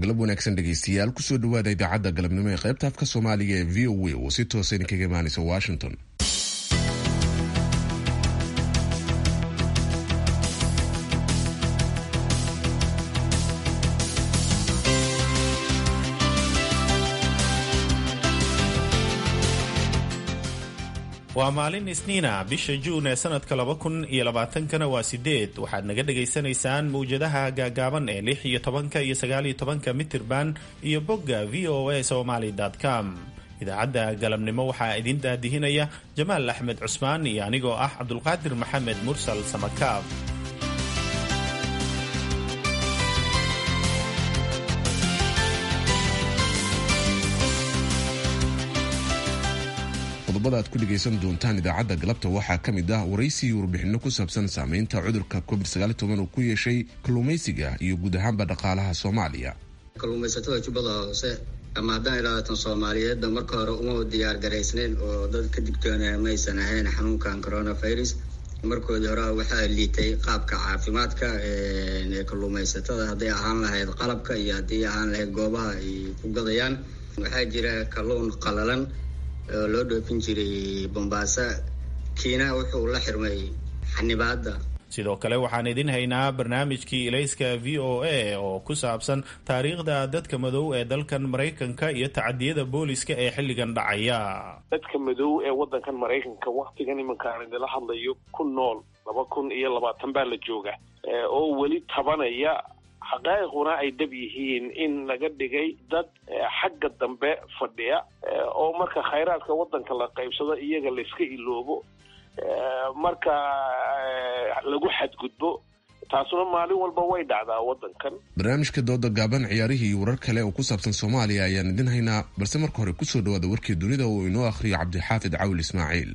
galab wanaagsan dhegaystayaal kusoo dhawaada idaacadda galabnimo ee qaybta afka soomaaliga ee v o a oo si toosa idinkaga imaanaysa washington waa maalin isniina bisha juun ee sanadka laba kun iyo labaatankana waa sideed waxaad naga dhagaysanaysaan mawjadaha gaagaaban ee lix iyo tobanka iyo sagaal iyo tobanka mitirban iyo bogga v o a somaly com idaacadda galabnimo waxaa idin daadihinaya jamaal axmed cusmaan iyo anigoo ah cabdulqaadir maxamed mursal samakaab qodobada aad ku dhegaysan doontaan idaacadda galabta waxaa ka mid ah waraysi warbixinno ku saabsan saameynta cudurka covid uu ku yeeshay kalluumaysiga iyo guud ahaanba dhaqaalaha soomaaliya kalluumaysatada jubbada hoose ama haddaan ilaahatan soomaaliyeedba marka hore uma diyaar garaysnayn oo dad ka digtoona maysan ahayn xanuunkan coronavirus markoodii hore waxaa liitay qaabka caafimaadka ee kalluumaysatada hadday ahaan lahayd qalabka iyo haddii ahaan lahayd goobaha ay ku gadayaan waxaa jira kalluun qalalan oo loo dhoofin jiray bombaasa kiina wuxuu la xirmay xanibaadda sidoo kale waxaan idin haynaa barnaamijkii ilayska v o a oo ku saabsan taariikhda dadka madow ee dalkan maraykanka iyo tacadiyada booliska ee xilligan dhacaya dadka madow ee waddankan maraykanka waktigan iminkaan idila hadlayo ku nool laba kun iyo labaatan baa la jooga oo weli tabanaya xaqaa'iquna ay dhab yihiin in laga dhigay dad xagga dambe fadhiya oo marka khayraadka waddanka la qaybsado iyaga layska iloobo marka lagu xadgudbo taasuna maalin walba way dhacdaa waddankan barnaamijka dooda gaaban ciyaarihii iyo warar kale oo ku saabsan soomaaliya ayaan idin haynaa balse marka hore kusoo dhawaada warkii dunida oo inoo akhriyo cabdixaafid cawil ismaaciil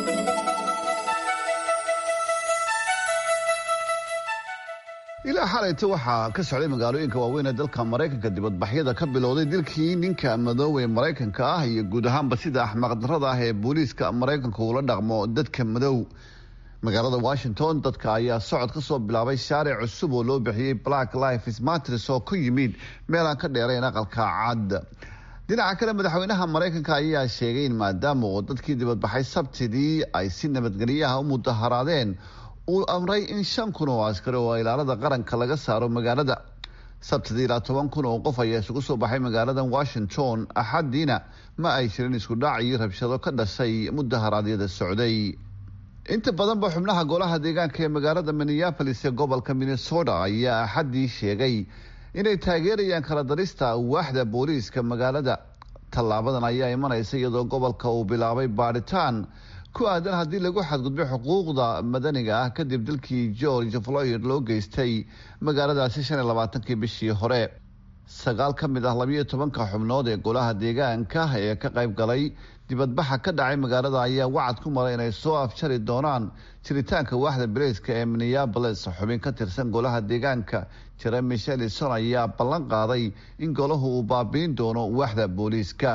ilaa xalayta waxaa ka socday magaalooyinka waaweyn ee dalka maraykanka dibadbaxyada ka bilowday dilkii ninka madoow ee maraykanka ah iyo guud ahaanba sida axmaqdarada ah ee booliiska maraykanka uula dhaqmo dadka madow magaalada washington dadka ayaa socod ka soo bilaabay shaaric cusub oo loo bixiyey black lives matters oo ku yimid meel aan ka dheerayn aqalka cad dhinaca kale madaxweynaha maraykanka ayaa sheegay in maadaama oo dadkii dibadbaxay sabtidii ay si nabadgelyaha u mudaharaadeen uu amray in shan kun oo askari oo ilaalada qaranka laga saaro magaalada sabtidii ilaa toban kun oo qof ayaa isugu soo baxay magaalada washington axadiina ma ay jirin isku dhac iyo rabshado ka dhashay mudaharaadyada socday inta badanba xubnaha golaha deegaanka ee magaalada minneapolis ee gobolka minnesota ayaa axadii sheegay inay taageerayaan kala darista waaxda booliiska magaalada tallaabadan ayaa imanaysa iyadoo gobolka uu bilaabay baadhitaan ku aadan haddii lagu xadgudbay xuquuqda madaniga ah kadib dalkii george floyd loo geystay magaaladaasi shan iyo labaatankii bishii hore sagaal ka mid ah labiyo tobanka xubnood ee golaha deegaanka ee ka qayb galay dibadbaxa ka dhacay magaalada ayaa wacad ku maray inay soo afjari doonaan jiritaanka waaxda baleyska ee minneabolis xubin ka tirsan golaha deegaanka jeremy shelison ayaa ballan qaaday in golahu uu baabiin doono waaxda booliiska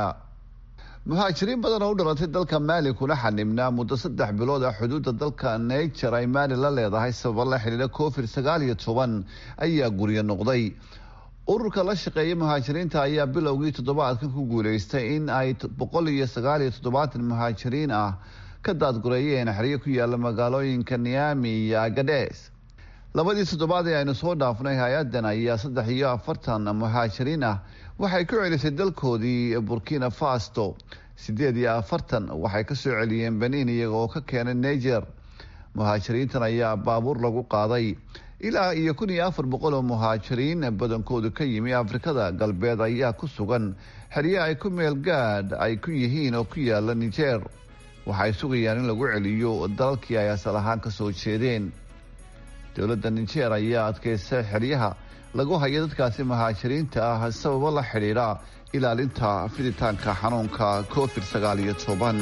muhaajiriin badan oo u dhalatay dalka maali kuna xanibnaa muddo saddex bilood ah xuduudda dalka niger ay maali la leedahay sababa la xidhiidha covid sagaal iyo toban ayaa guryo noqday ururka la shaqeeya muhaajiriinta ayaa bilowgii toddobaadkan ku guuleystay in ay boqol iyo sagaal iyo toddobaatan muhaajiriin ah ka daadgureeyeen xeryo ku yaala magaalooyinka niami iyo agades labadii toddobaad ee aynu soo dhaafnay hay-adan ayaa saddex iyo afartan muhaajiriin ah waxay ku celisay dalkoodii burkina fasto sideed iyo afartan waxay kasoo celiyeen benin iyaga oo ka keenay niger muhaajiriintan ayaa baabuur lagu qaaday ilaa iyo kun iyo afar boqol oo muhaajiriin badankoodu ka yimi afrikada galbeed ayaa ku sugan xerye ay ku meel gaadh ay ku yihiin oo ku yaala niger waxay sugayaan in lagu celiyo dalalkii ay asal ahaan kasoo jeedeen dowladda niger ayaa adkeysay xeryaha lagu hayo dadkaasi muhaajiriinta ah sababo la xidhiidha ilaalinta fiditaanka xanuunka covid sagaal iyo toban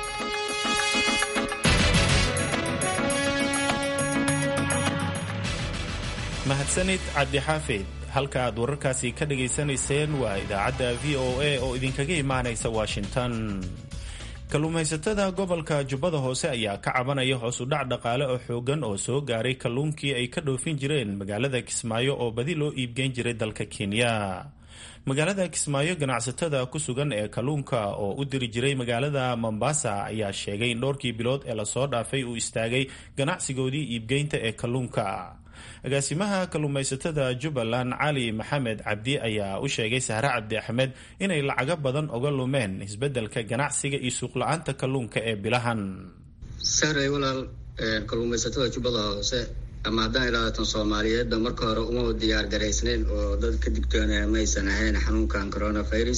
mahadsanid cabdixaafid halka aad wararkaasi ka dhagaysanayseen waa idaacadda v o a oo idinkaga imaanaysa washington kalluumaysatada gobolka jubbada hoose ayaa ka cabanaya hoos u dhac dhaqaale oo xoogan oo soo gaaray kalluunkii ay ka dhoofin jireen magaalada kismaayo oo badi loo iibgeyn jiray dalka kenya magaalada kismaayo ganacsatada ku sugan ee kalluunka oo u diri jiray magaalada mombasa ayaa sheegay in dhowrkii bilood ee lasoo dhaafay uu istaagay ganacsigoodii iibgeynta ee kalluunka agaasimaha kalluumaysatada jubbaland cali maxamed cabdi ayaa u sheegay sahre cabdi axmed inay lacago badan oga lumeen isbeddelka ganacsiga iyo suuqla-aanta kalluunka ee bilahan sahray walaal kalluumaysatada jubbada hoose ama haddaan ilaahatan soomaaliyeedba marka hore uma diyaar garaysnayn oo dad ka digtoona maysan ahayn xanuunkan coronavirus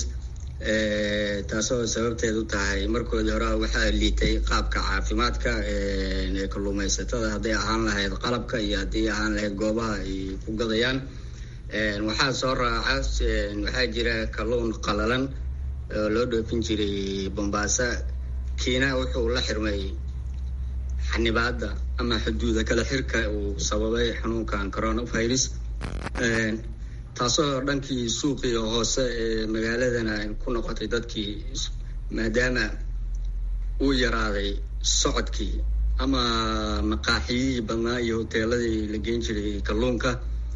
taasoo sababteed u tahay markoodii hore waxaa liitay qaabka caafimaadka ee kalluumaysatada hadday ahaan lahayd qalabka iyo haddii ahaan lahayd goobaha ay ku gadayaan waxaa soo raaca waxaa jira kalluun qalalan oo loo dhoofin jiray bombaasa kiina wuxuu la xirmay xanibaada ama xuduuda kala xirka uu sababay xanuunkan coronavirus taasoo dhankii suuqii hoose ee magaaladana ku noqotay dadkii maadaama uu yaraaday socodkii ama maqaaxiyihii badnaa iyo hoteeladii la geen jiray kalluunka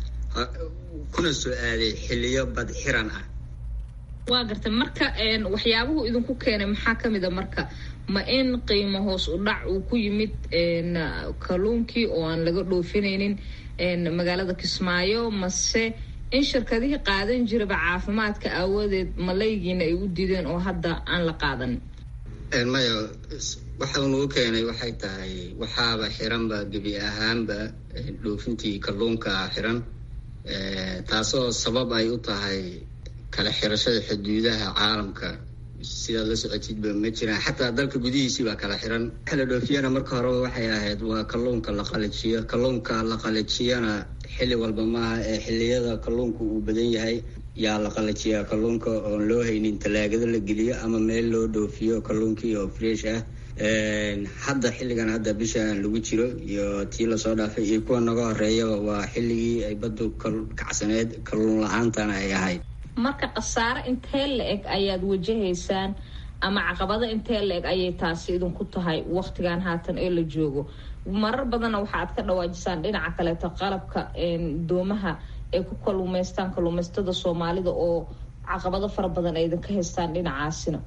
kuna soo aaday xiliyo bad xiran ah waa garta marka waxyaabuhu idinku keenay maxaa kamid a marka ma in qiimo hoos u dhac uu ku yimid kalluunkii oo aan laga dhoofinaynin magaalada kismaayo mase in shirkadihii qaadan jiraba caafimaadka aawadeed malaygiina ay u diideen oo hadda aan la qaadanin maya waxa nagu keenay waxay tahay waxaaba xiranba gebi ahaanba dhoofintii kalluunka xiran taasoo sabab ay u tahay kala xirashada xuduudaha caalamka sidaad la socotidba ma jiraan xataa dalka gudihiisii baa kala xiran kala dhoofiyana marka horeba waxay ahayd waa kalluunka la qalajiyo kalluunka la qalajiyana xilli walba maaha ee xilliyada kalluunka uu badan yahay yaa la qalajiyaa kalluunka oon loo haynin talaagada la geliyo ama meel loo dhoofiyo kalluunkii oo fresh ah hadda xilligan hadda bishaan lagu jiro iyo tii lasoo dhaafay iyo kuwa naga horeeyaba waa xilligii ay baddu kacsaneed kalluun la-aantana ay ahayd marka khasaare intee la eg ayaad wajahaysaan ama caqabado intee la eg ayay taasi idinku tahay waktigan haatan ee la joogo marar badanna waxaaad ka dhawaajisaan dhinaca kaleeto qalabka doomaha ay ku kalluumaystaan kalluumaysatada soomaalida oo caqabado fara badan ay idinka haystaan dhinacaasina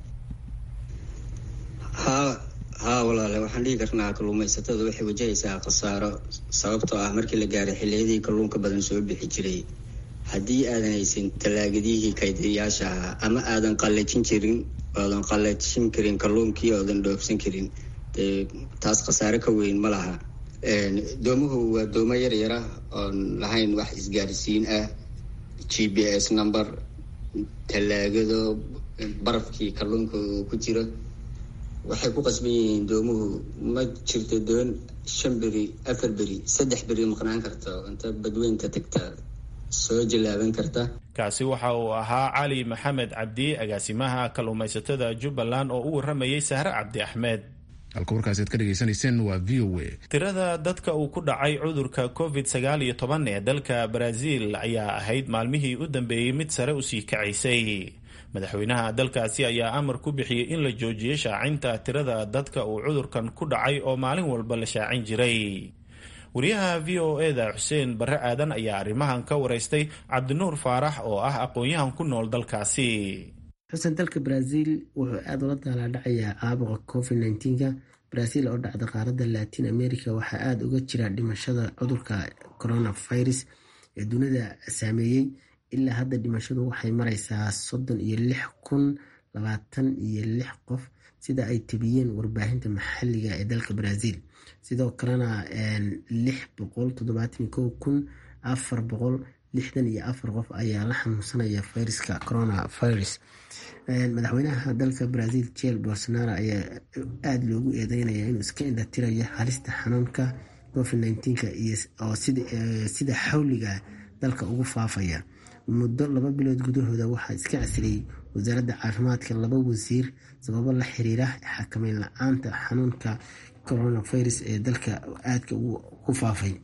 haa haa walaale waxaan dhihi karnaa kalluumaysatada waxay wajahaysaa khasaaro sababtoo ah markii la gaaray xilliyadii kalluunka badan soo bixi jiray haddii aadan haysan talaagadihii kaydiyayaasha ahaa ama aadan qallajin jirin oodan qallajin karin kalluunkii oodan dhoofsan karin dee taas khasaare ka weyn ma laha doomuhu waa doomo yar yara oon lahayn wax isgaarsiin ah g b s number talaagado barafkii kalluunka uu ku jiro waxay ku qasban yihiin doomuhu ma jirto doon shan beri afar beri saddex beri maqnaan karta inta badweynta tagta soo jallaaban karta kaasi waxa uu ahaa cali maxamed cabdi agaasimaha kalluumaysatada jubbaland oo u waramayay sahre cabdi axmed halka warkaasi aad ka dhegaysanayseen waa v o a tirada dadka uu ku dhacay cudurka covid sagaal iyo toban ee dalka brazil ayaa ahayd maalmihii u dambeeyey mid sare usii kacaysay madaxweynaha dalkaasi ayaa amar ku bixiyey in la joojiyey shaacinta tirada dadka uu cudurkan ku dhacay oo maalin walba la shaacin jiray wariyaha v o eda xuseen barre aadan ayaa arrimahan ka waraystay cabdinuur faarax oo ah aqoon-yahan ku nool dalkaasi xusen dalka brazil wuxuu aada ula daalaadhacayaa caabuqa covid nneteen-ka brazil oo dhacda qaaradda latin america waxaa aada uga jira dhimashada cudurka coronavirus ee dunida saameeyey ilaa hadda dhimashadu waxay mareysaa soddon iyo lix kun labaatan iyo lix qof sida ay tebiyeen warbaahinta maxaliga ee dalka brazil sidoo kalena lix boqol toddobaatan kow kun afar boqol lixdan iyo afar qof ayaa la xanuunsanaya fayraska coronavirus madaxweynaha dalka brazil jel bolsonaro ayaa aada loogu eedeynaya inuu iska indhatirayo halista xanuunka covid nneteen-ka oo sida xawliga dalka ugu faafaya muddo laba bilood gudahooda waxaa iska casiriyey wasaaradda caafimaadka laba wasiir sababo la xiriira xakameyn la-aanta xanuunka coronavirus ee dalka aadka ku faafay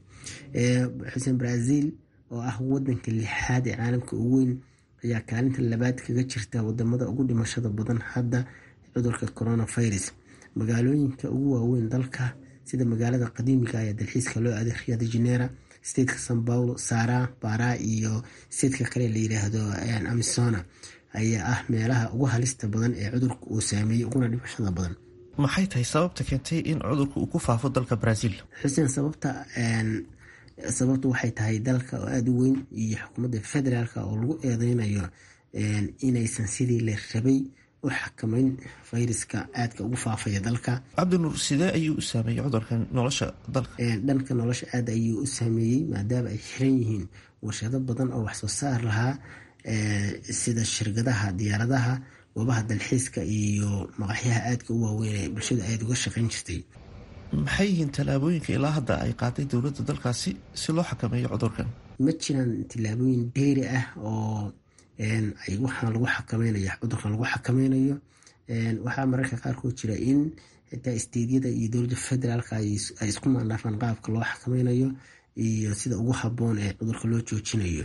xuseen brazil oo ah wadanka lixaad ee caalamka ugu weyn ayaa kaalinta labaad kaga jirta wadamada ugu dhimashada badan hadda cudurka coronavirus magaalooyinka ugu waaweyn dalka sida magaalada qadiimiga ee dalxiiska loo aaday rio de janera stateka san paulo sara bara iyo stateka kale la yiraahdo amisona ayaa ah meelaha ugu halista badan ee cudurka uu saameeyey uguna dhimashada badan maxay tahay sababta keentay in cudurka uu ku faafo dalka brazil xuseen sababta sababtu waxay tahay dalka oo aada u weyn iyo xukuumadda federaalk oo lagu eedeynayo inaysan sidii la rabay u xakamayn fayraska aadka ugu faafaya dalka cabdinuur sidee ayuu u saameeyey cudurkan nolosha dalka dhanka nolosha aada ayuu u saameeyey maadaama ay xiran yihiin warshado badan oo waxsoo saar lahaa sida shirkadaha diyaaradaha goobaha dalxiiska iyo maqaxyaha aadka u waaweyn ee bulshada aada uga shaqayn jirtay maxay yihiin tallaabooyinka ilaa hadda ay qaaday dowladda dalkaasi si loo xakameeyo cudurkan ma jiraan tillaabooyin dheeri ah oo ay waxaan lagu xakameynayo cudurkan lagu xakameynayo waxaa mararka qaarkood jira in xitaa isteedyada iyo dowladda federaalk ay isku maandhaafaan qaabka loo xakameynayo iyo sida ugu haboon ee cudurka loo joojinayo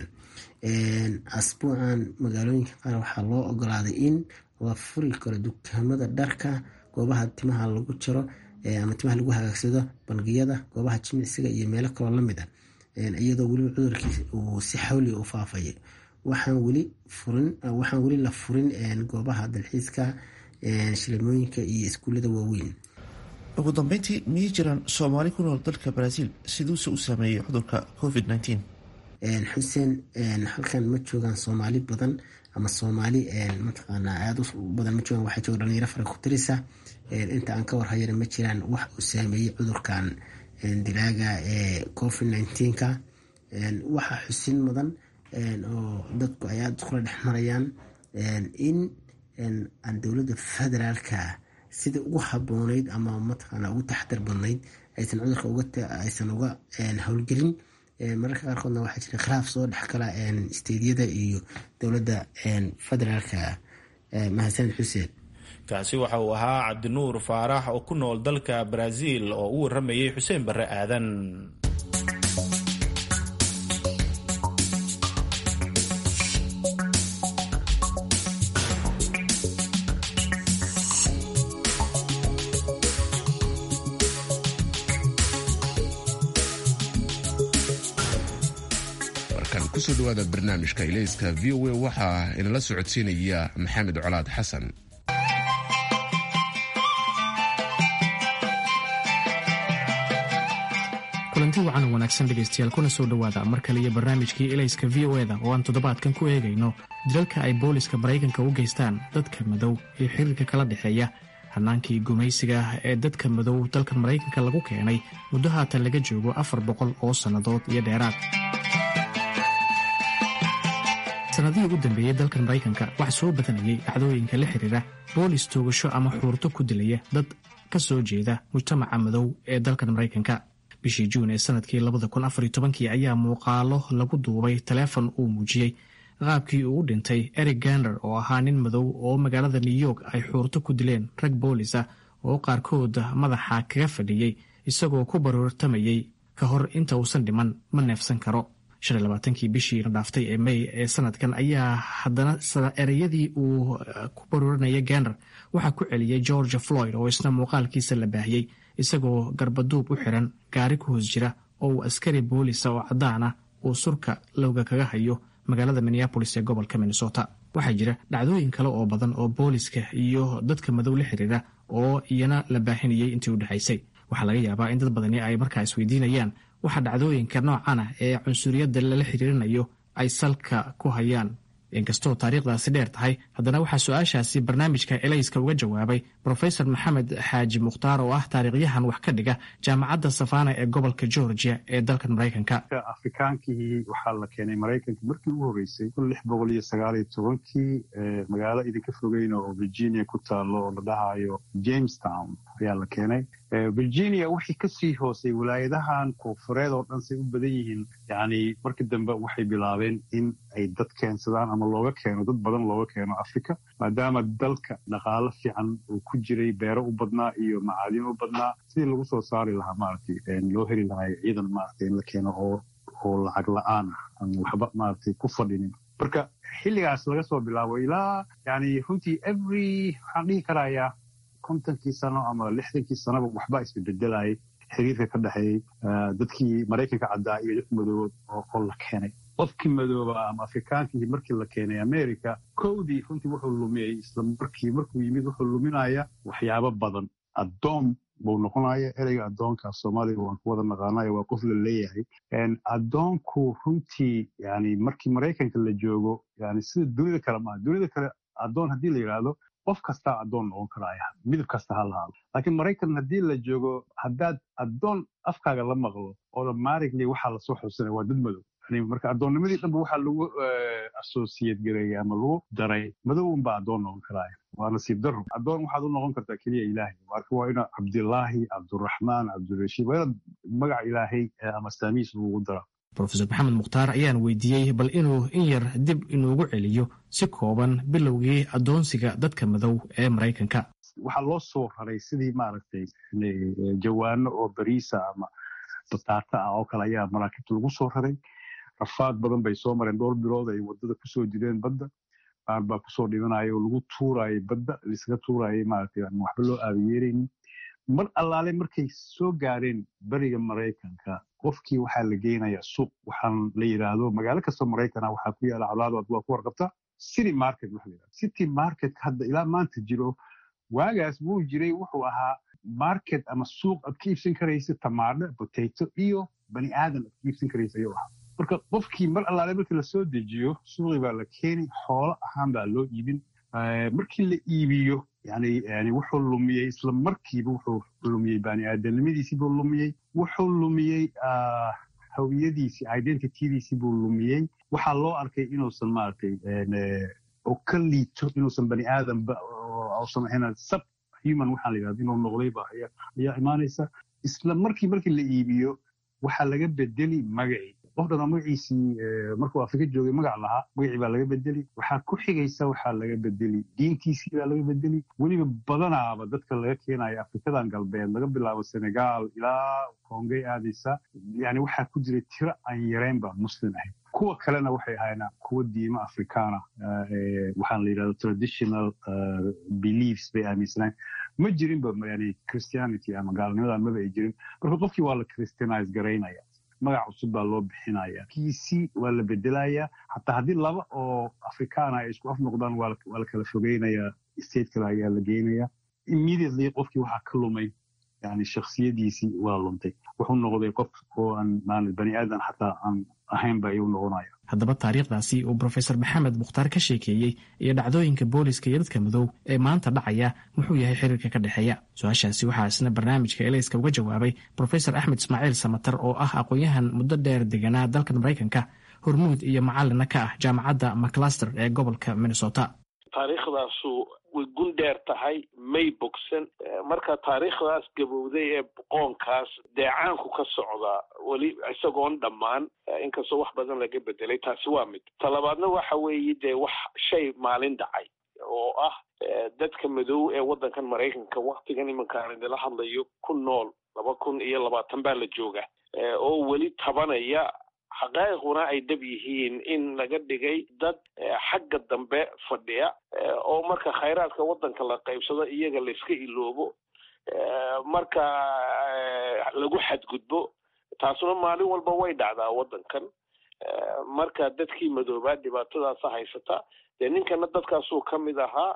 asbuucan magaalooyinka qaar waxaa loo ogolaaday in la furi karo dukaamada dharka goobaha timaha lagu jaro ama timaha lagu hagaagsado bangiyada goobaha jimicsiga iyo meelo kaloo lamid a iyadoo weliba cudurkii uu si xawliga u faafaya waxaan weli furin waxaan weli la furin goobaha dalxiiska shilimooyinka iyo iskuullada waaweyn ugu dambeyntii miyay jiraan soomaali ku nool dalka brazil siduuse u saameeyey cudurka covid nteen xuseen halkan ma joogaan soomaali badan ama soomaali mataqaanaa aada u badan ma joogaan waxaa jooga dhalinyaro fara ku tirisa inta aan ka warhayana ma jiraan wax uu saameeyey cudurkan dilaaga ee covid nnteenka waxaa xusin mudan oo dadku ay aada iskula dhex marayaan in aan dowladda federaalka sida ugu habooneyd ama mataqaana ugu taxdar badnayd aysan cudurka aysan uga howlgelin mararka qaarkoodna waxaa jira khilaaf soo dhex gala isteedyada iyo dowladda federaalka mahadsan xuseen kaasi waxa uu ahaa cabdinuur faarax oo ku nool dalka brazil oo u waramayay xuseen barre aadan kusoo dhawaada barnaamijka ilayska v o a waxaa inala socodsiinaya maxamed colaad xasan kulanti wacan wanaagsan dhegaystayaal kuna soo dhowaada mar kale iyo barnaamijkii elayska v o eda oo aan toddobaadkan ku eegayno dilalka ay booliska maraykanka u geystaan dadka madow iyo xiriirka kala dhexeeya hannaankii gumaysiga ah ee dadka madow dalka maraykanka lagu keenay muddo haatan laga joogo afar boqol oo sannadood iyo dheeraad sanadihii ugu dambeeyey dalkan maraykanka waxaa soo badanayay dhacdooyinka la xiriira boolis toogasho ama xuurto ku dilaya dad ka soo jeeda mujtamaca madow ee dalkan maraykanka bishii juun ee sanadkii labadakunafartobankii ayaa muuqaalo lagu duubay taleefon uu muujiyey qaabkii uu u dhintay eric gander oo ahaa nin madow oo magaalada new york ay xuurto ku dileen rag boolis ah oo qaarkood madaxa kaga fadhiyey isagoo ku baroortamayey ka hor inta uusan dhiman ma neefsan karo kii bishii la dhaaftay ee may ee sanadkan ayaa haddana ereyadii uu ku barooranaya gander waxaa ku celiyey george floyd oo isna muuqaalkiisa la baahiyey isagoo garbaduub u xiran gaari ku hoos jira oo uu askari boolisa oo caddaan ah uu surka lowga kaga hayo magaalada minneabolis ee gobolka minnesota waxaa jira dhacdooyin kale oo badan oo booliska iyo dadka madow la xiriira oo iyana la baahinayay intii u dhexaysay waxaa laga yaabaa in dad badani ay markaa isweydiinayaan waxa dhacdooyinka noocan ah ee cunsuriyadda lala xiriirinayo ay salka ku hayaan inkastoo taariikhdaasi dheer tahay haddana waxaa su-aashaasi barnaamijka elayska uga jawaabay brofesor maxamed xaaji mukhtaar oo ah taariikhyahan wax ka dhiga jaamacadda safana ee gobolka georgia ee dalkan maraykanka afrikaankii waxaa la keenay maraykanka markii ugu horreysay kun lix boqol iyo sagaal iyo tobankii magaalo idinka fogeyn oo virginia ku taalo oo la dhahayo jamestown ayaa la keenay virginia wixii kasii hoosay walaayadahan koonfureed oo dhan say u badan yihiin yani markii dambe waxay bilaabeen in ay dad keensadaan ama looga keeno dad badan looga keeno africa maadaama dalka dhaqaalo fiican uu ku jiray beero u badnaa iyo macaadin u badnaa sidii lagu soo saari lahaa maaragtay loo heli lahaa ciidan maaragtay in la keeno oo oo lacag la-aan ah aan waxba maaragtay ku fadhinin marka xilligaas laga soo bilaabo ilaa yani runtii every waxaan dhihi karayaa kontonkii sano ama lixdankii sanoba waxbaa isbebedelayay xiriirka ka dhexeeyey dadkii maraykanka caddaa iyo dadka madoobood oo la keenay qofkii madooba ama afrikaankii markii la keenay america kowdii runtii wuxuu lumiyey isla markii markuu yimid wuxuu luminaya waxyaabo badan addoon buu noqonaya ereyga addoonka soomaaliga waan ku wada naqaanayo waa qof la leeyahay addoonku runtii yani markii maraykanka la joogo yani sida dunida kale maa dunida kale addoon haddii la yidhaahdo qof kastaa addoon noqon karaya midab kasta ha lahaado laakiin maraykan haddii la joogo haddaad addoon afkaaga la maqlo automatically waxaa lasoo xusanaya waa dad madow marka addoonnimadii dhanba waxaa lagu associate gareeyay ama lagu daray madow unbaa addoon noqon karaya waa nasiib daro addoon waxaad u noqon kartaa keliya ilaahay marka waa ina cabdilaahi cabduraxmaan cabdirashiid waa inaad magaca ilaahay ama saamiis lagu daraa rofeor maxamed mukhtaar ayaan weydiiyey bal inuu in yar dib inuugu celiyo si kooban bilowgii addoonsiga dadka madow ee maraykanka waxaa loo soo raray sidii maaragtay jawaano oo bariisa ama bataata ah oo kale ayaa maraakiibta lagu soo raray rafaad badan bay soo mareen dhowr bilood ay wadada kusoo jireen badda qaar baa kusoo dhimanaya oo lagu tuurayay badda laisaga tuurayay maaragtay aan waxba loo aabiyeeraynin mar allaale markay soo gaareen beriga maraykanka qofkii waxaa la geynayaa suuq waxaan la yidhaahdo magaalo kastoo maraykana waxaa ku yaala colaado waa ku warqabta city market waxa la yidhahdo city market hadda ilaa maanta jiro waagaas wuu jiray wuxuu ahaa market ama suuq aad ka iibsan karaysa tamaadho potato iyo bani aadan aad ka iibsan karaysa ayuu ahaa marka qofkii mar allaale markii lasoo dejiyo suuqii baa la keeni xoolo ahaan baa loo iibin markii la iibiyo yani yani wuxuu lumiyey isla markiiba wuxuu lumiyey bani aadanimadiisii buu lumiyey wuxuu lumiyey hawiyadiisii identitydiisii buu lumiyey waxaa loo arkay inuusan maaragtay oo ka liito inuusan bani aadanba uusan ahayn sub human waxaa la yidhahda inuu noqdayba ayaa imaanaysa isla markii markii la iibiyo waxaa laga bedeli magacii qof dhanoo magaciisii markuu afrika joogay magac lahaa magacii baa laga bedeli waxaa ku xigaysa waxaa laga bedeli diintiisii baa laga bedeli weliba badanaaba dadka laga keenaya afrikadan galbeed laga bilaabo senegal ilaa kongey aadaysa yani waxaa ku jiray tiro aan yareynba muslim ahayd kuwa kalena waxay ahaayeen kuwa diimo afrikaana waxaan la yidhahdo traditional beliefs bay aaminsanayn ma jirinba yani christianity ama gaalnimadan maba ay jirin marka qofkii waa la christianize garaynaya magac cusub baa loo bixinaya kiisi waa la bedelaya xataa haddii laba oo afrikaana ay isku af noqdaan waa la kala fogeynaya state kale ayaa la geynaya immediately qofkii waxaa ka lumay yani shaksiyadiisii waa luntay wuxuu noqday qof oo aan bani aadan xataa aan ahaynba ayuu noqonaya haddaba taariikhdaasi uu brofesor maxamed mukhtaar ka sheekeeyey iyo dhacdooyinka booliska iyo dadka madow ee maanta dhacaya muxuu yahay xiriirka ka dhexeeya su-aashaasi waxaa isna barnaamijka elayska uga jawaabay brofesor axmed ismaaciil samatar oo ah aqoon-yahan muddo dheer deganaa dalkan maraykanka hormuud iyo macalina ka ah jaamacadda maclaster ee gobolka minnesota taariikhdaasu way gun dheer tahay may bogsan marka taariikhdaas gabowday ee qoonkaas deecaanku ka socdaa weli isagoon dhammaan inkastoo wax badan laga bedelay taasi waa mid talabaadna waxa weeye dee wax shay maalin dhacay oo ah dadka madow ee waddankan maraykanka waktigan iminkaan idinla hadlayo ku nool laba kun iyo labaatan baa la jooga oo weli tabanaya xaqaa'iquna ay dab yihiin in laga dhigay dad xagga dambe fadhiya oo marka khayraadka waddanka la qaybsado iyaga layska iloobo marka lagu xadgudbo taasuna maalin walba way dhacdaa waddankan marka dadkii madoobaa dhibaatadaasa haysata dee ninkana dadkaasuu ka mid ahaa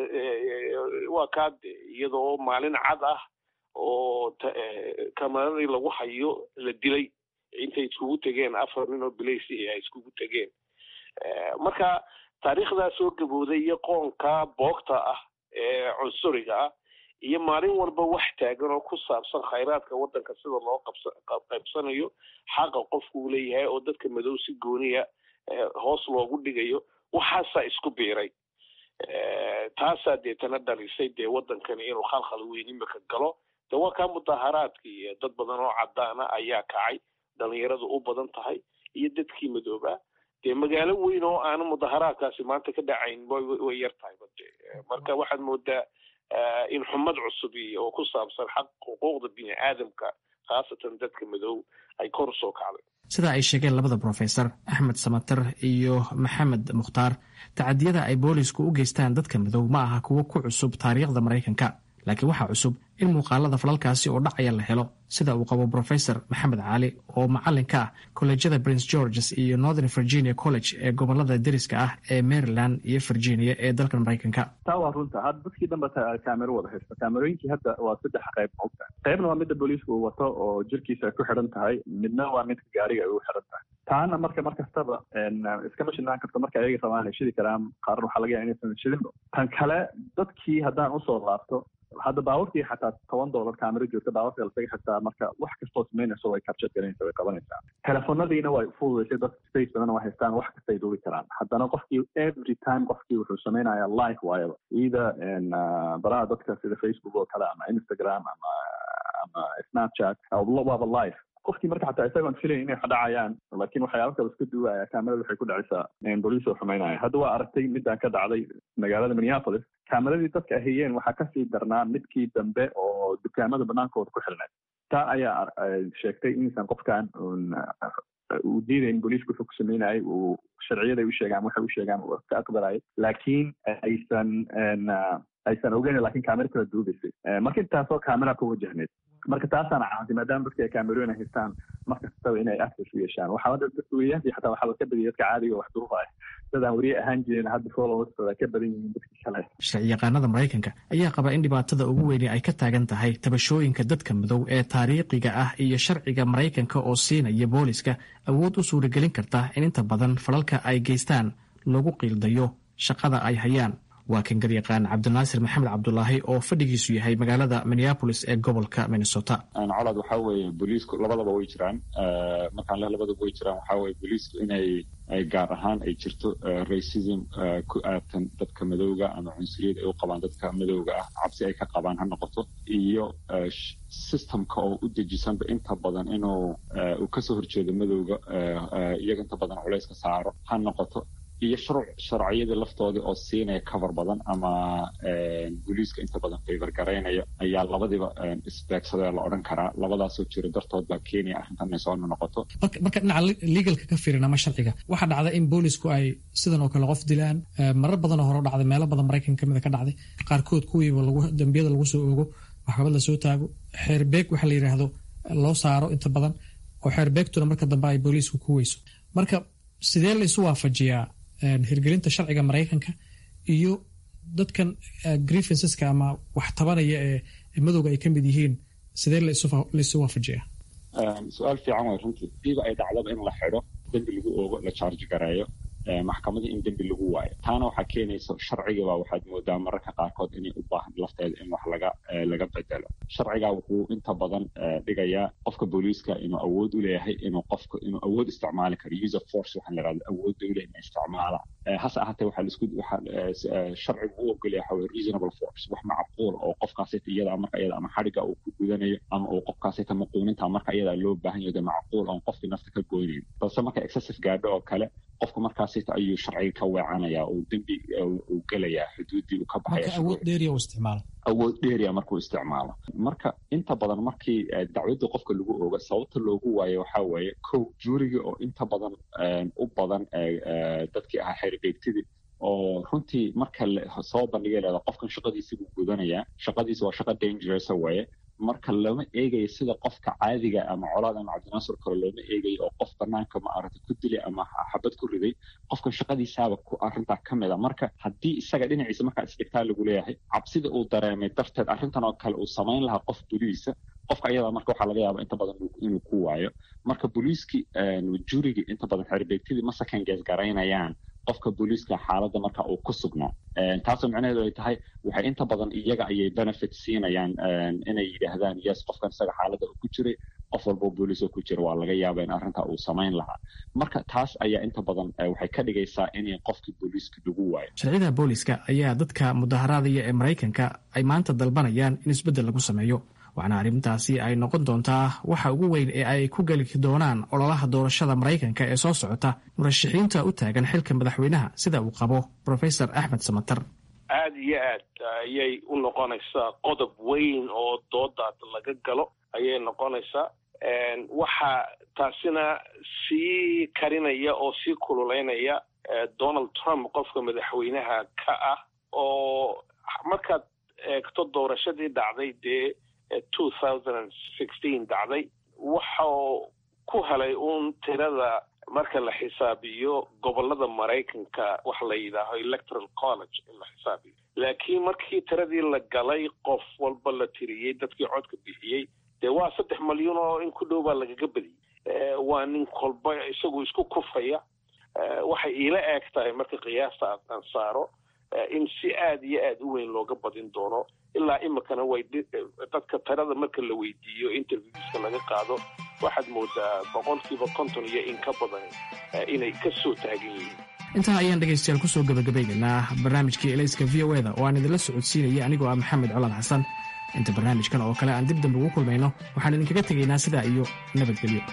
waa kaa iyadoo maalin cad ah oo kamaradii lagu hayo la dilay intay iskugu tegeen afar nin oo bilaysi ay iskugu tegeen marka taariikhdaa soo gabowday iyo qoonka boogta ah ee cunsuriga ah iyo maalin walba wax taagan oo ku saabsan khayraadka waddanka sida loo qaybsanayo xaqa qofku uu leeyahay oo dadka madow si gooniya hoos loogu dhigayo waxaasaa isku biiray taasaa deetana dhalisay dee waddankani inuu khalkhal weyn imika galo de waa kaa mudaharaadkii dad badan oo cadaana ayaa kacay dhalinyaradu u badan tahay iyo dadkii madoobaa dee magaalo weyn oo aana mudaharaadkaasi maanta ka dhacayn way yar tahay bade marka waxaad moodaa in xumad cusub iyo oo ku saabsan xaq xuquuqda bini aadamka khaasatan dadka madow ay kor usoo kacday sida ay sheegeen labada brofesor axmed samater iyo maxamed mukhtaar tacadiyada ay boolisku u geystaan dadka madow ma aha kuwo ku cusub taariikhda maraykanka laakiin waxaa cusub in muuqaalada falalkaasi oo dhacaya la helo sida uu qabo brofesor maxamed cali oo macalin ka ah kolleejyada prince georges iyo northern virginia college ee gobolada deriska ah ee maryland iyo virginia ee dalkan maraykanka taa waa runta hadda dadkii dhanba kaamero wada haysta kaamerooyinkii hadda waa saddex qayb mogta qaybna waa midda booliisku uu wato oo jirkiisa ay ku xidhan tahay midna waa midka gaariga ay u xidhan tahay taana marka mar kastaba iskama shidnaan karto marka ayaga rabaan ay shidi karaan qaarna waxaa laga yaha inaysan shidinba tan kale dadkii haddaan usoo laabto hadda baawarkii xataa toban dollar kaamero joogta baawarka lasaga xirtaa marka wax kastoo samaynayso way capture garanaysa way qabanaysaa telefoonadiina way fududaysay dadka space badan waa haystaan wax kastay duubi karaan haddana qofkii every time qofkii wuxuu samaynayaa live waayaba ida baraha dadka sida facebook oo kale ama instagram ama ama snapchat waaba live qofkii marka xataa isagoon filayn inay dhacayaan laakiin waxyaaba kale iska duwaya kaamerada waxay ku dhacaysaa boliis oo xumaynaya hadda waa aragtay midaan ka dhacday magaalada minneapolis kaameradii dadka ahayeen waxaa kasii darnaa midkii dambe oo dukaamada banaankooda ku xilnayd taa ayaa sheegtay inaysan qofkan uu diidayn booliisku wuxuu ku sameynayay uu sharciyaday u sheegaan waxay u sheegaan uu ka aqbalayay laakiin aysan aysan ogeyn lakin kaamera kala duubaysay marka intaasoo kaamera ku wajahneyd marka taasaana caawantay maadaama dadka ay kaamerooyin haystaan markastaba inay access u yeeshaan waxaa hadda dadka weriyahantii xataa waxaa ka badiyay dadka caadiga wax durufa ah dad aan weriye ahaan jirin hadda followers ka badan yihiin dadka kale sharci yaqaanada maraykanka ayaa qaba in dhibaatada ugu weyni ay ka taagan tahay tabashooyinka dadka madow ee taariikhiga ah iyo sharciga maraykanka oo siinaya booliska awood u suuragelin karta in inta badan falalka ay geystaan lagu qiildayo shaqada ay hayaan waa kan garyaqaan cabdinaasir maxamed cabdulaahi oo fadhigiisu yahay magaalada minneapolis ee gobolka minnesota colad waxaa weeye booliisku labadaba way jiraan markaan le labadaba way jiraan waxaa weye booliisku inay gaar ahaan ay jirto racism ku aadtan dadka madowga ama cunsuriyad ay u qabaan dadka madowga ah cabsi ay ka qabaan ha noqoto iyo systemka oo u dejisanba inta badan inuu uu kasoo horjeedo madowga iyaga inta badan culayska saaro ha noqoto iyo sharciyadii laftoodii oo siinaya cover badan ama booliiska inta badan favor garaynaya ayaa labadiiba isbeegsadee la odhan karaa labadaasoo jiro dartood baa kenya arrintan inay soo noqoto marka dhinaca legalka ka fiirin ama sharciga waxaa dhacda in boolisku ay sidan oo kale qof dilaan marar badanoo hore dhacday meelo badan maraykan kamida ka dhacday qaarkood kuwiiba dambiyada lagu soo ogo maxkamad lasoo taago xeerbeeg waxa la yidhaahdo loo saaro inta badan oo xeerbeegtuna marka dambe ay booliisku ku weyso marka sidee la isu waafajiyaa hirgelinta sharciga maraykanka iyo dadkan grievanceska ama wax tabanaya ee madowga ay ka mid yihiin sidee laisu waafajiyaa su-aal fiican way runtii diiba ay dhacdaba in la xidho dembi lagu oogo la charge gareeyo maxkamadii in dembi lagu waayo taana waxaa keenaysa sharcigaba waxaad moodaa mararka qaarkood inay u baahan lafteeda in wax laga laga bedelo sharciga wuxuu inta badan dhigayaa qofka booliiska inuu awood u leeyahay inuu qofka inuu awood isticmaali karo use of force waxaan la yidhahda awood u leeyahay inuu isticmaala hase ahaatee waxaa laisku waxaa sharcigu u ogolaya waxa weye reasonable force wax macquul oo qofkaasita iyada marka iyada ama xadhiga uu ku gudanayo ama uu qofkaasita maquuninta marka iyada loo baahan yahay macquul oon qofkii nafta ka goynayn balse marka excessive gaadho oo kale qofka markaasita ayuu sharciga ka weecanaya oo dembi uu gelayaa xuduuddii uu ka baxaya awood dheeriya uu isticmaalo awood dheeriya markuu isticmaalo marka inta badan markii dacwadda qofka lagu ooga sababta loogu waayo waxaa weeye kow juuriga oo inta badan u badan dadkii ahaa xeerbeegtidii oo runtii marka soo bandhigay leeda qofkan shaqadiisi buu gudanayaa shaqadiisi waa shaqo dangerous weeye marka lama eegayo sida qofka caadiga ama colaad ama cabdinaasir kale looma eegayo oo qof banaanka ma aragtay ku dilay ama xabad ku riday qofkan shaqadiisaaba ku arrintaa ka mid a marka haddii isaga dhinaciisa markaa isdhigtaa lagu leeyahay cabsida uu dareemay darteed arrintan oo kale uu samayn lahaa qof boliisa qofka ayadaa marka waxaa laga yaaba inta badan inuu ku waayo marka booliiskii jurigii inta badan xerbeegtidii ma second guess garaynayaan qofka booliiska xaaladda marka uu ku sugnaa taasoo micnaheedu ay tahay waxay inta badan iyaga ayay benefit siinayaan inay yidhaahdaan yes qofkan isaga xaaladda uu ku jiray qof walboo booliis oo ku jira waa laga yaaba in arrintaa uu samayn lahaa marka taas ayaa inta badan waxay ka dhigaysaa inay qofkii booliiska lagu waayo sharciyada booliiska ayaa dadka mudaharaadaya ee maraykanka ay maanta dalbanayaan in isbeddel lagu sameeyo waxaana arrintaasi ay noqon doontaa waxa ugu weyn ee ay ku geli doonaan ololaha doorashada maraykanka ee soo socota murashaxiinta u taagan xilka madaxweynaha sida uu qabo profesor axmed samatar aada iyo aad ayay u noqonaysaa qodob weyn oo doodaad laga galo ayay noqonaysaa waxaa taasina sii karinaya oo sii kululeynaya donald trump qofka madaxweynaha ka ah oo markaad eegto doorashadii dhacday dee two thousand and sixteen dhacday waxau ku helay uun tirada marka la xisaabiyo gobolada maraykanka waxa la yidhaaho electoral college in la xisaabiyo laakiin markii tiradii la galay qof walba la tiriyey dadkii codka bixiyey dee waa saddex malyuun oo in ku dhow baa lagaga badiyey waa nin kolba isagu isku kufaya waxay iila eeg tahay marka qiyaasta aan saaro in si aada iyo aada u weyn looga badin doono ilaa imikana way dadka tirada marka la weydiiyo interviewska laga qaado waxaad moodaa boqolkiiba konton iyo in ka badan inay ka soo taagan yihiin intaa ayaan dhegaystayaal kusoo gabagabaynaynaa barnaamijkii elayska v o eda oo aan idinla socodsiinaya anigoo ah maxamed colaad xasan inta barnaamijkan oo kale aan dib dambe ugu kulmayno waxaan idinkaga tegaynaa sidaa iyo nabadgelyo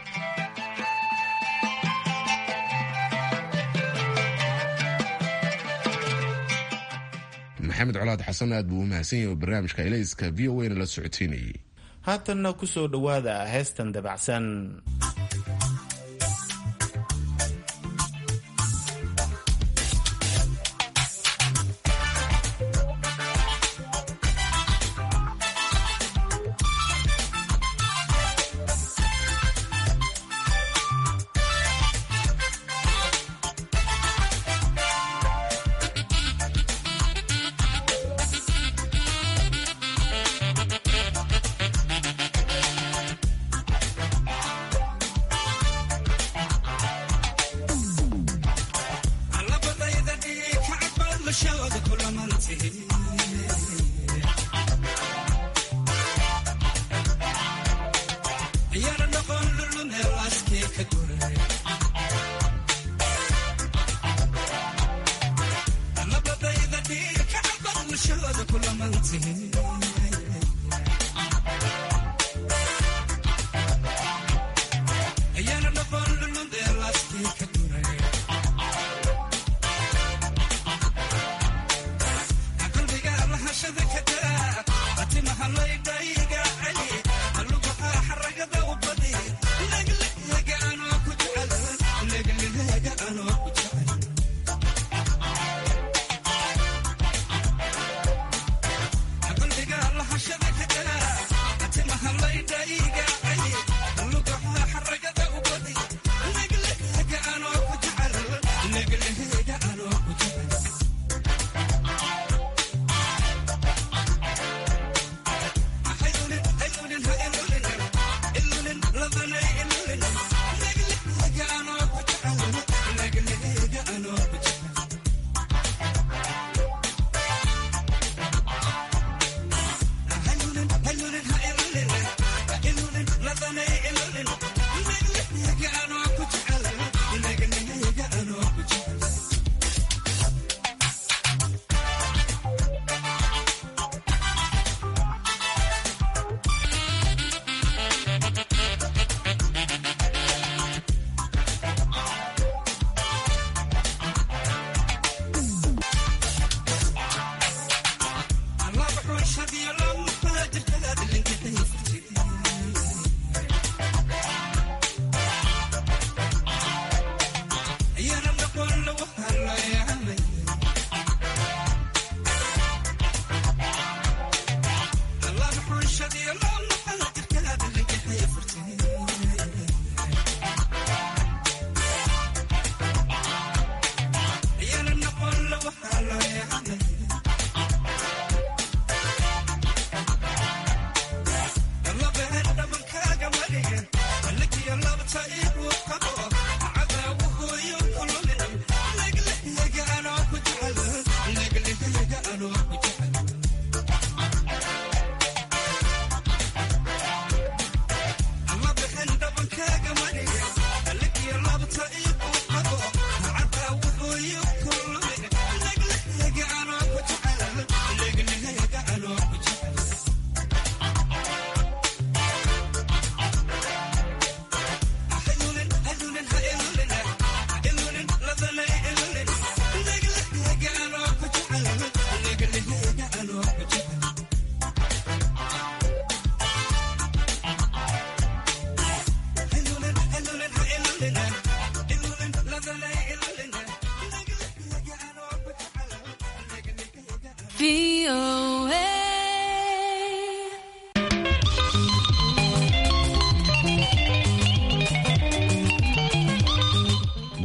maxamed colaad xasan aad buu u mahadsan yahay oo barnaamijka elayska v o na la socoteynayay haatanna ku soo dhowaada heestan dabacsan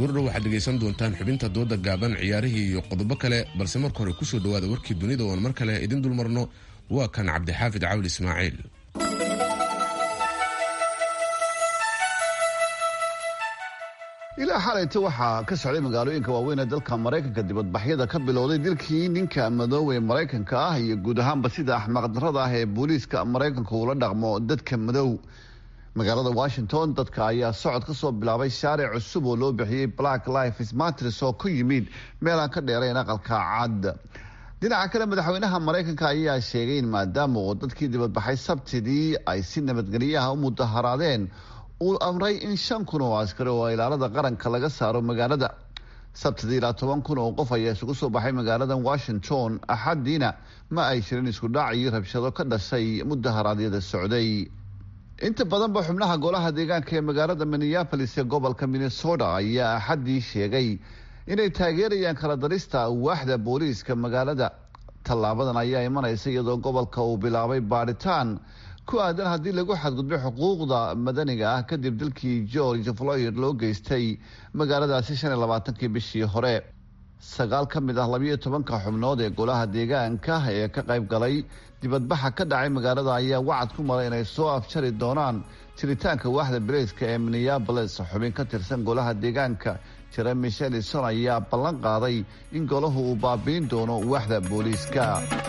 goordhow waxaad dhegaysan doontaan xubinta dooda gaaban ciyaarihii iyo qodobo kale balse marka hore kusoo dhawaada warkii dunida oon mar kale idin dulmarno waa kan cabdixaafid cawli ismaaciil ilaa xalayta waxaa ka socday magaalooyinka waaweyn ee dalka maraykanka dibadbaxyada ka bilowday dilkii ninka madoowe maraykanka ah iyo guud ahaanba sida axmaqdarada ah ee booliiska maraykanka uula dhaqmo dadka madow magaalada washington dadka ayaa socod ka soo bilaabay shaaric cusub oo loo bixiyey black life smartrs oo ku yimid meel aan ka dheerayn aqalka cad dhinaca kale madaxweynaha maraykanka ayaa sheegay in maadaama oo dadkii dibadbaxay sabtidii ay si nabadgelyaha u mudaharaadeen uu amray in shan kun oo askari oo ilaalada qaranka laga saaro magaalada sabtidii ilaa toban kun oo qof ayaa isugu soo baxay magaalada washington axadiina ma ay jirin isku dhac iyo rabshado ka dhashay mudaharaadyada socday inta badanba xubnaha golaha deegaanka ee magaalada minneapolis ee gobolka minnesota ayaa axaddii sheegay inay taageerayaan kala darista waaxda booliiska magaalada tallaabadan ayaa imanaysa iyadoo gobolka uu bilaabay baaritaan ku aadan haddii lagu xadgudbay xuquuqda madaniga ah kadib dalkii george floyd loo geystay magaaladaasi shan iyo labaatankii bishii hore sagaal ka mid ah labiyo tobanka xubnood ee golaha deegaanka ee ka qayb galay dibadbaxa ka dhacay magaalada ayaa wacad ku maray inay soo afjari doonaan jiritaanka waaxda baleyska ee minneabolis xubin ka tirsan golaha deegaanka jeremy shelison ayaa ballan qaaday in golahu uu baabiin doono waaxda booliiska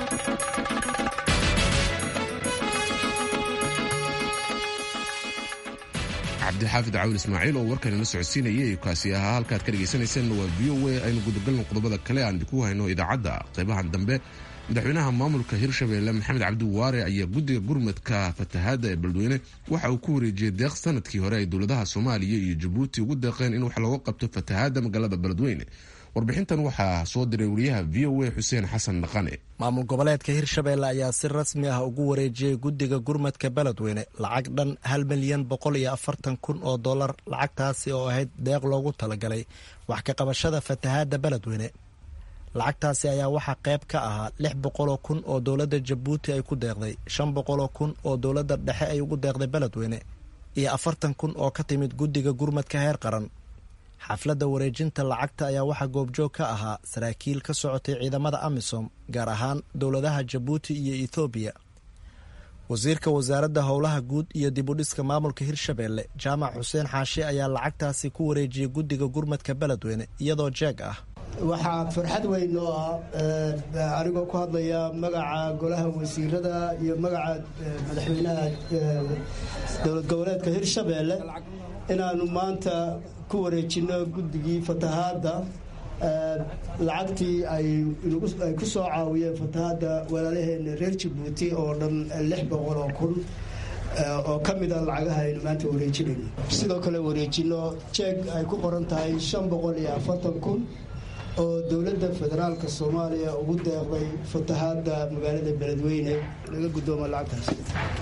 cabdixaafid cawil ismaaciil oo warkan ila socodsiinayay kaasi ahaa halkaad ka dhegaysanaysan waa v o a aynu gudagalno qodobada kale aan idinku hayno idaacadda qaybahan dambe madaxweynaha maamulka hirshabeelle maxamed cabdiwaare ayaa guddiga gurmadka fatahaadda ee beledweyne waxa uu ku wareejiyey deeq sanadkii hore ay dowladaha soomaaliya iyo jabuuti ugu deeqeen in wax looga qabto fatahaadda magaalada beledweyne warbixintan waxaa soo diray wariyaha v o a xuseen xasan dhaqane maamul goboleedka hirshabeelle ayaa si rasmi ah ugu wareejiyey guddiga gurmadka beledweyne lacag dhan hal milyan boqol iyo afartan kun oo dollar lacagtaasi oo ahayd deeq loogu talagalay wax ka qabashada fatahaadda beledweyne lacagtaasi ayaa waxaa qayb ka ahaa lix boqoloo kun oo dowladda jabuuti ay ku deeqday shan boqoloo kun oo dowladda dhexe ay ugu deeqday beledweyne iyo afartan kun oo ka timid guddiga gurmadka heer qaran xafladda wareejinta lacagta ayaa waxaa goobjoog ka ahaa saraakiil ka socotay ciidamada amisom gaar ahaan dowladaha jabuuti iyo ethoobiya wasiirka wasaaradda howlaha guud iyo dibudhiska maamulka hirshabeelle jaamac xuseen xaashi ayaa lacagtaasi ku wareejiyey guddiga gurmadka beledweyne iyadoo jeeg ah waxaa farxad weyn oo ah anigoo ku hadlaya magaca golaha wasiirada iyo magaca madaxweynaha dowlad goboleedka hirshabeelle inaanu maanta ku wareejino guddigii fatahaadda lacagtii ay ku soo caawiyeen fatahaadda walaalaheena reer jabuuti oo dhan lix boqol oo kun oo ka mid a lacagaha aynu maanta wareejinayno sidoo kale wareejino jeeg ay ku qoran tahay shan boqol iyo afartan kun oo dowladda federaalka soomaaliya ugu deeqday fatahaadda magaalada beledweyne laga guddooma lacagtaas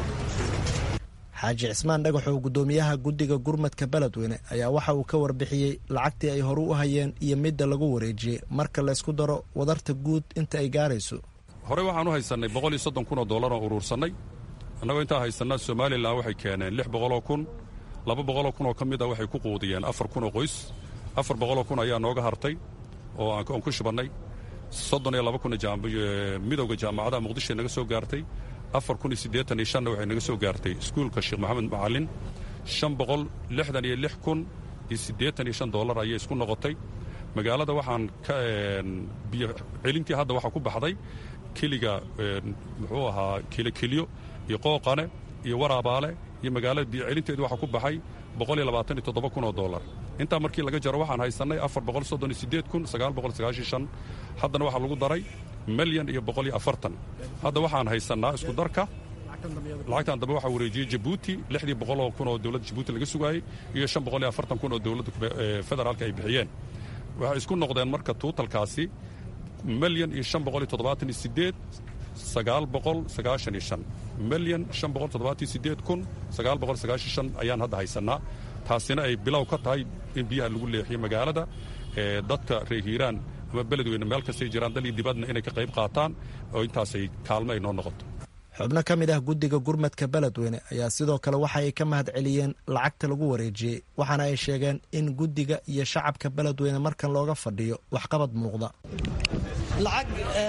xaaji cismaan dhagaxow guddoomiyaha guddiga gurmadka beledweyne ayaa waxa uu ka warbixiyey lacagtii ay horu u hayeen iyo midda lagu wareejiyey marka laysku daro wadarta guud inta ay gaarayso horey waxaan u haysannay boqol iyo soddon kun oo dollar oo uruursannay annagoo intaa haysannaa somalilan waxay keeneen lix boqoloo kun laba boqoloo kun oo ka mid a waxay ku quudiyeen afar kun oo qoys afar boqoloo kun ayaa nooga hartay oo aan ku shubannay soddon iyo laba kun midowda jaamacadaha muqdishoe naga soo gaartay afar kun iyo siddeetan iyo shanna waxay naga soo gaartay iskuulka sheekh maxamed macallin shan boqol lixdan iyo lix kun iyo siddeetan iyo shan dollar ayay isku noqotay magaalada waxaan ka biyo celintii hadda waxaa ku baxday keliga muxuu ahaa kilokeliyo iyo qooqane iyo waraabaale iyo magaalada biyo celinteedu waxaa ku baxay boqol iyo labaatan iyo toddoba kun oo dollar intaa markii laga jaro waxaan haysannay afar boqol soddon iyo siddeed kun sagaal boqol sagaashan shan haddana waxaa lagu daray milyan iyo boqol iyo afartan hadda waxaan haysannaa isku darka lacagtan dambe waxaa wareejiyey jabuuti lixdii boqoloo kun oo dowladda jabuuti laga sugaayey iyo shan boqol iyo afartan kun oo dowladda federaalka ay bixiyeen waxay isku noqdeen marka tuutalkaasi milyan iyo shan boqol iyo toddobaatan iyo siddeed sagaal boqol sagaashan iyo shan milyan shan boqol toddobaatan iyo siddeed kun sagaal boqol sagaashan shan ayaan hadda haysannaa taasina ay bilow ka tahay in biyaha lagu leexiyo magaalada dadka reer hiiraan ama beledweyne meel kastay jiraan dal iyo dibadna inay ka qayb qaataan oo intaasay kaalmo ay noo noqoto xubno ka mid ah guddiga gurmadka beledweyne ayaa sidoo kale waxa ay ka mahad celiyeen lacagta lagu wareejiyey waxaana ay sheegeen in guddiga iyo shacabka beledweyne markan looga fadhiyo waxqabad muuqda lacag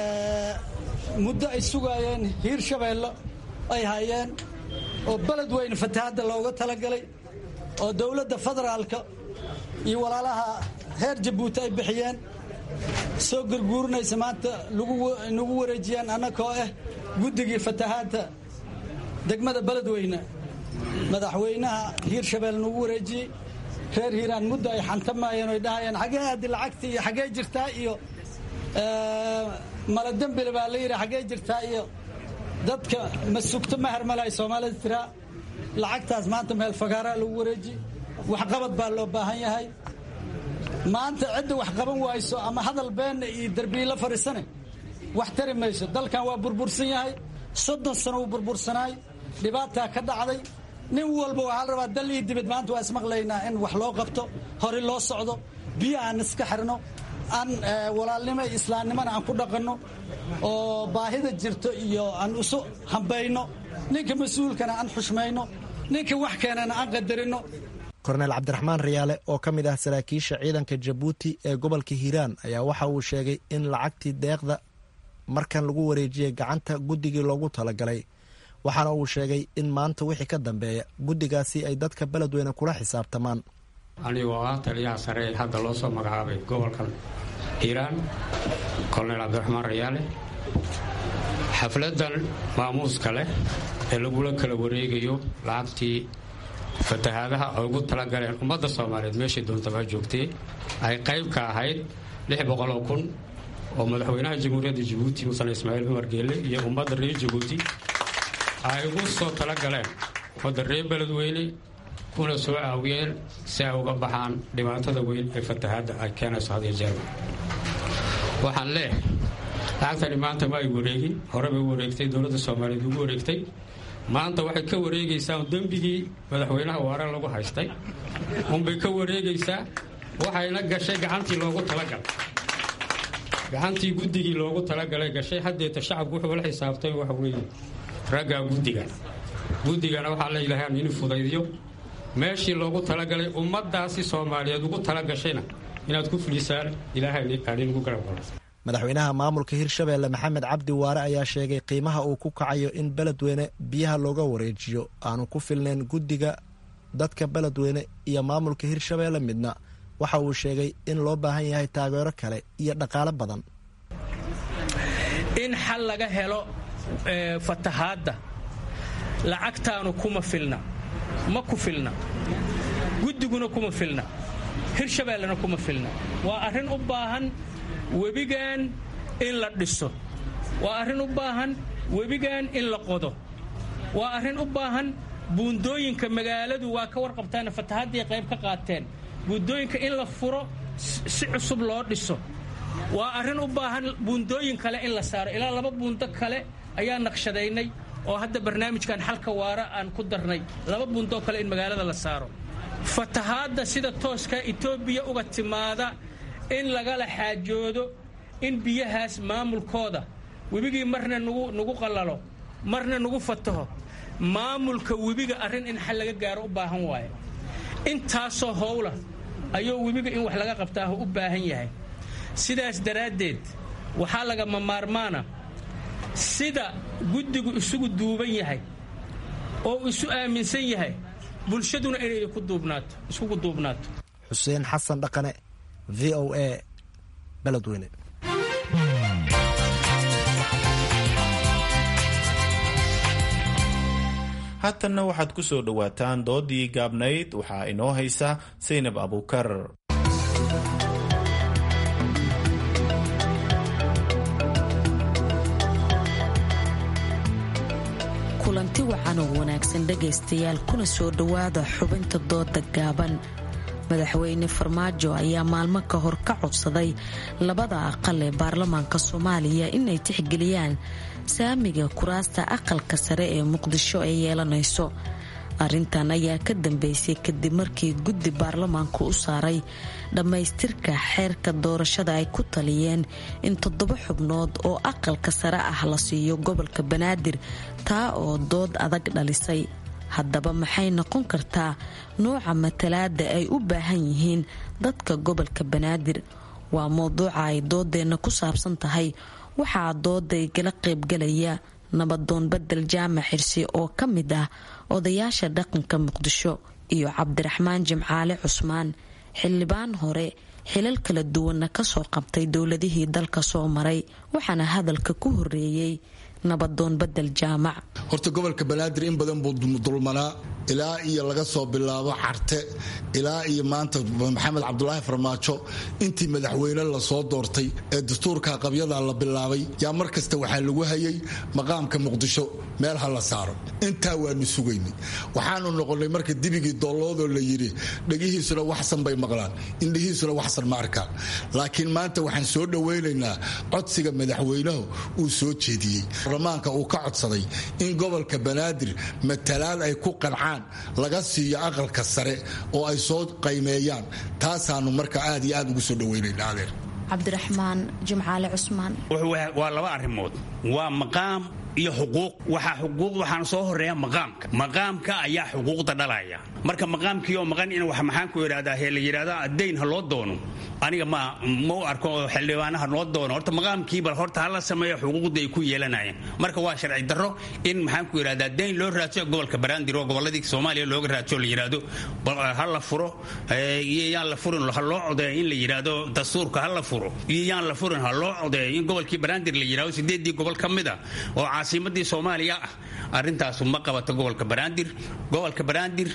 muddo ay sugaayeen hiir shabeello ay hayeen oo beledweyne fatahaadda looga talagalay oo dowladda federaalka iyo walaalaha heer jabuuti ay bixiyeen soo gurguurinaysa maanta nagu wareejiyaan annakoo ah guddigii fatahaadda degmada beledweyne madaxweynaha hiir shabeel nagu wareejiyey reer hiiraan muddo ay xantamayeen oy dhahayeen xaggee aadi lacagta iyo xaggee jirtaa iyo maladembile baa la yidhi xaggee jirtaa iyo dadka ma sugto ma hermalay soomaalida tiraa lacagtaas maanta meel fagaaraa lagu wareeji waxqabad baa loo baahan yahay maanta cidda wax qaban wayso ama hadal beenna iyo derbiila fadhiisane wax tari mayso dalkan waa burbursan yahay soddon sano uu burbursanaay dhibaataa ka dhacday nin walba waxaa la rabaa dal iyo dibad maanta waa ismaqlaynaa in wax loo qabto hore loo socdo biyo aan iska xirno aan walaalnimo iyo islaamnimona aan ku dhaqanno oo baahida jirto iyo aan isu hambayno ninka mas-uulkana aan xushmayno ninka wax keenana aan qadarinno korneyl cabdiraxmaan riyaale oo ka mid ah saraakiisha ciidanka jabuuti ee gobolka hiiraan ayaa waxa uu sheegay in lacagtii deeqda markan lagu wareejiyey gacanta guddigii loogu talagalay waxaana uu sheegay in maanta wixii ka dambeeya guddigaasi ay dadka beledweyne kula xisaabtamaan anigoo ah taliyaha sare ee hadda loo soo magacaabay gobolkan hiiraan kolonel cabdiraxmaan rayaale xafladan maamuuska leh ee lagula kala wareegayo lacagtii fatahaadaha ay ugu talagaleen ummadda soomaaliyeed meeshay doontaba ha joogtee ay qayb ka ahayd lix boqoloo kun oo madaxweynaha jamhuuriyadda jabuuti musan ismaaciil cumar geelle iyo ummadda reer jabuuti ay ugu soo talagaleen ummadda reer beledweyne kuna soo caawiyeen si ay uga baxaan dhibaatada weyn ee fatahaadda ay keenayso had iyo jeerba waxaan leeh lacagtani maanta ma ay wareegin hore bay u wareegtay dowladda soomaaliyeed ugu wareegtay maanta waxay ka wareegaysaa dembigii madaxweynaha waare lagu haystay unbay ka wareegaysaa waxayna gashay gacantii loogu talagalay gacantii guddigii loogu talagalay gashay haddeeta shacabku wuxuu la xisaabtay waxa weeye raggaa guddigan guddigana waxaa la ilahaan in fudaydiyo meeshii loogu talagalay ummaddaasi soomaaliyeed ugu talagashayna inaad ku fulisaan ilaahay aaninugu garab galo madaxweynaha maamulka hirshabeelle maxamed cabdi waare ayaa sheegay qiimaha uu ku kacayo in beledweyne biyaha looga wareejiyo aanu ku filnayn guddiga dadka beledweyne iyo maamulka hirshabeelle midna waxa uu sheegay in loo baahan yahay taageero kale iyo dhaqaale badan in xal laga helo fatahaadda lacagtaanu kuma filna ma ku filna guddiguna kuma filna hirshabeellena kuma filna waa arrin u baahan webigan in la dhiso waa arrin u baahan webigan in la qodo waa arrin u baahan buundooyinka magaaladu waa ka warqabtaana fatahaddii qayb ka qaateen buundooyinka in la furo si cusub loo dhiso waa arrin u baahan buundooyin kale in la saaro ilaa laba buundo kale ayaa naqshadaynay oo hadda barnaamijkan xalka waara aan ku darnay laba buundoo kale in magaalada la saaro fatahaadda sida tooska etoobiya uga timaada in lagala xaajoodo in biyahaas maamulkooda webigii marna nagu qallalo marna nagu fataho maamulka webiga arrin in xal laga gaaro u baahan waayo intaasoo howla ayuu webiga in wax laga qabtaaho u baahan yahay sidaas daraaddeed waxaa lagama maarmaana sida guddigu isugu duuban yahay oo isu aaminsan yahay bulshaduna inay iskugu duubnaato xuseen xasan dhaqane v o a beledweyne haatanna waxaad ku soo dhowaataan doodii gaabnayd waxaa inoo haysa saynab abuukar kulanti wacan oo wanaagsan dhegaystayaal kuna soo dhowaada xubinta dooda gaaban madaxweyne farmaajo ayaa maalmo ka hor ka codsaday labada aqal ee baarlamaanka soomaaliya inay tixgeliyaan saamiga kuraasta aqalka sare ee muqdisho ay yeelanayso arrintan ayaa ka dambeysay kadib markii guddi baarlamaanku u saaray dhammaystirka xeerka doorashada ay ku taliyeen in toddoba xubnood oo aqalka sare ah la siiyo gobolka banaadir taa oo dood adag dhalisay haddaba maxay noqon kartaa nuuca matalaada ay u baahan yihiin dadka gobolka banaadir waa mowduuca ay doodeenna ku saabsan tahay waxaa dooday gala qaybgalaya nabadoon bedel jaamac xirsi oo ka mid ah odayaasha dhaqanka muqdisho iyo cabdiraxmaan jimcaale cusmaan xildhibaan hore xilal kala duwanna kasoo qabtay dowladihii dalka soo maray waxaana hadalka ku horeeyey nabadoon bedel jaamac horta gobolka banaadir in badan buu dulmanaa ilaa iyo laga soo bilaabo carte ilaa iyo maanta maxamed cabdulaahi farmaajo intii madaxweyne lasoo doortay ee dastuurka qabyada la bilaabay yaa mar kasta waxaa lagu hayay maqaamka muqdisho meel ha la saaro intaa waanu sugaynay waxaanu noqonnay marka dibigii dooloodoo la yidhi dhegihiisuna waxsan bay maqlaan indhihiisuna waxsan ma arkaan laakiin maanta waxaan soo dhowaynaynaa codsiga madaxweynahu uu soo jeediyey baarlamaanka uu ka codsaday in gobolka banaadir matalaad ay ku qancaan laga siiyo aqalka sare oo ay soo qaymeeyaan taasaanu marka aad iyo aad ugu soo dhaweynayna adeer cabdiraxmaan jimcaale cusmaan waa laba arrimood waa maqaam iyo xuquuq waxaa xuquuq waxaana soo horeeya maqaamka maqaamka ayaa xuquuqda dhalaya marka maqaamkii oo maqan in wax maxaan ku idhahdaa he la yidhahda dayn ha loo doono aniga ma ma u arko xildhibaanaha noo doono horta maqaamkii bal horta hala sameeyo xuquuqda ay ku yeelanayeen marka waa sharci darro in maxaan ku idhahdaa dayn loo raadsio gobolka banaadir oo gobolladii soomaaliya looga raadsio la yidhahdo ha la furo iyo yaan la furin ha loo codeeyo in la yidhahdo dastuurka ha la furo iyo yaan la furin ha loo codeeyo in gobolkii banaadir la yidhahdo sideedii gobol ka mid a oo caasimadii soomaaliya ah arrintaasu ma qabato gobolka banaadir gobolka banaadir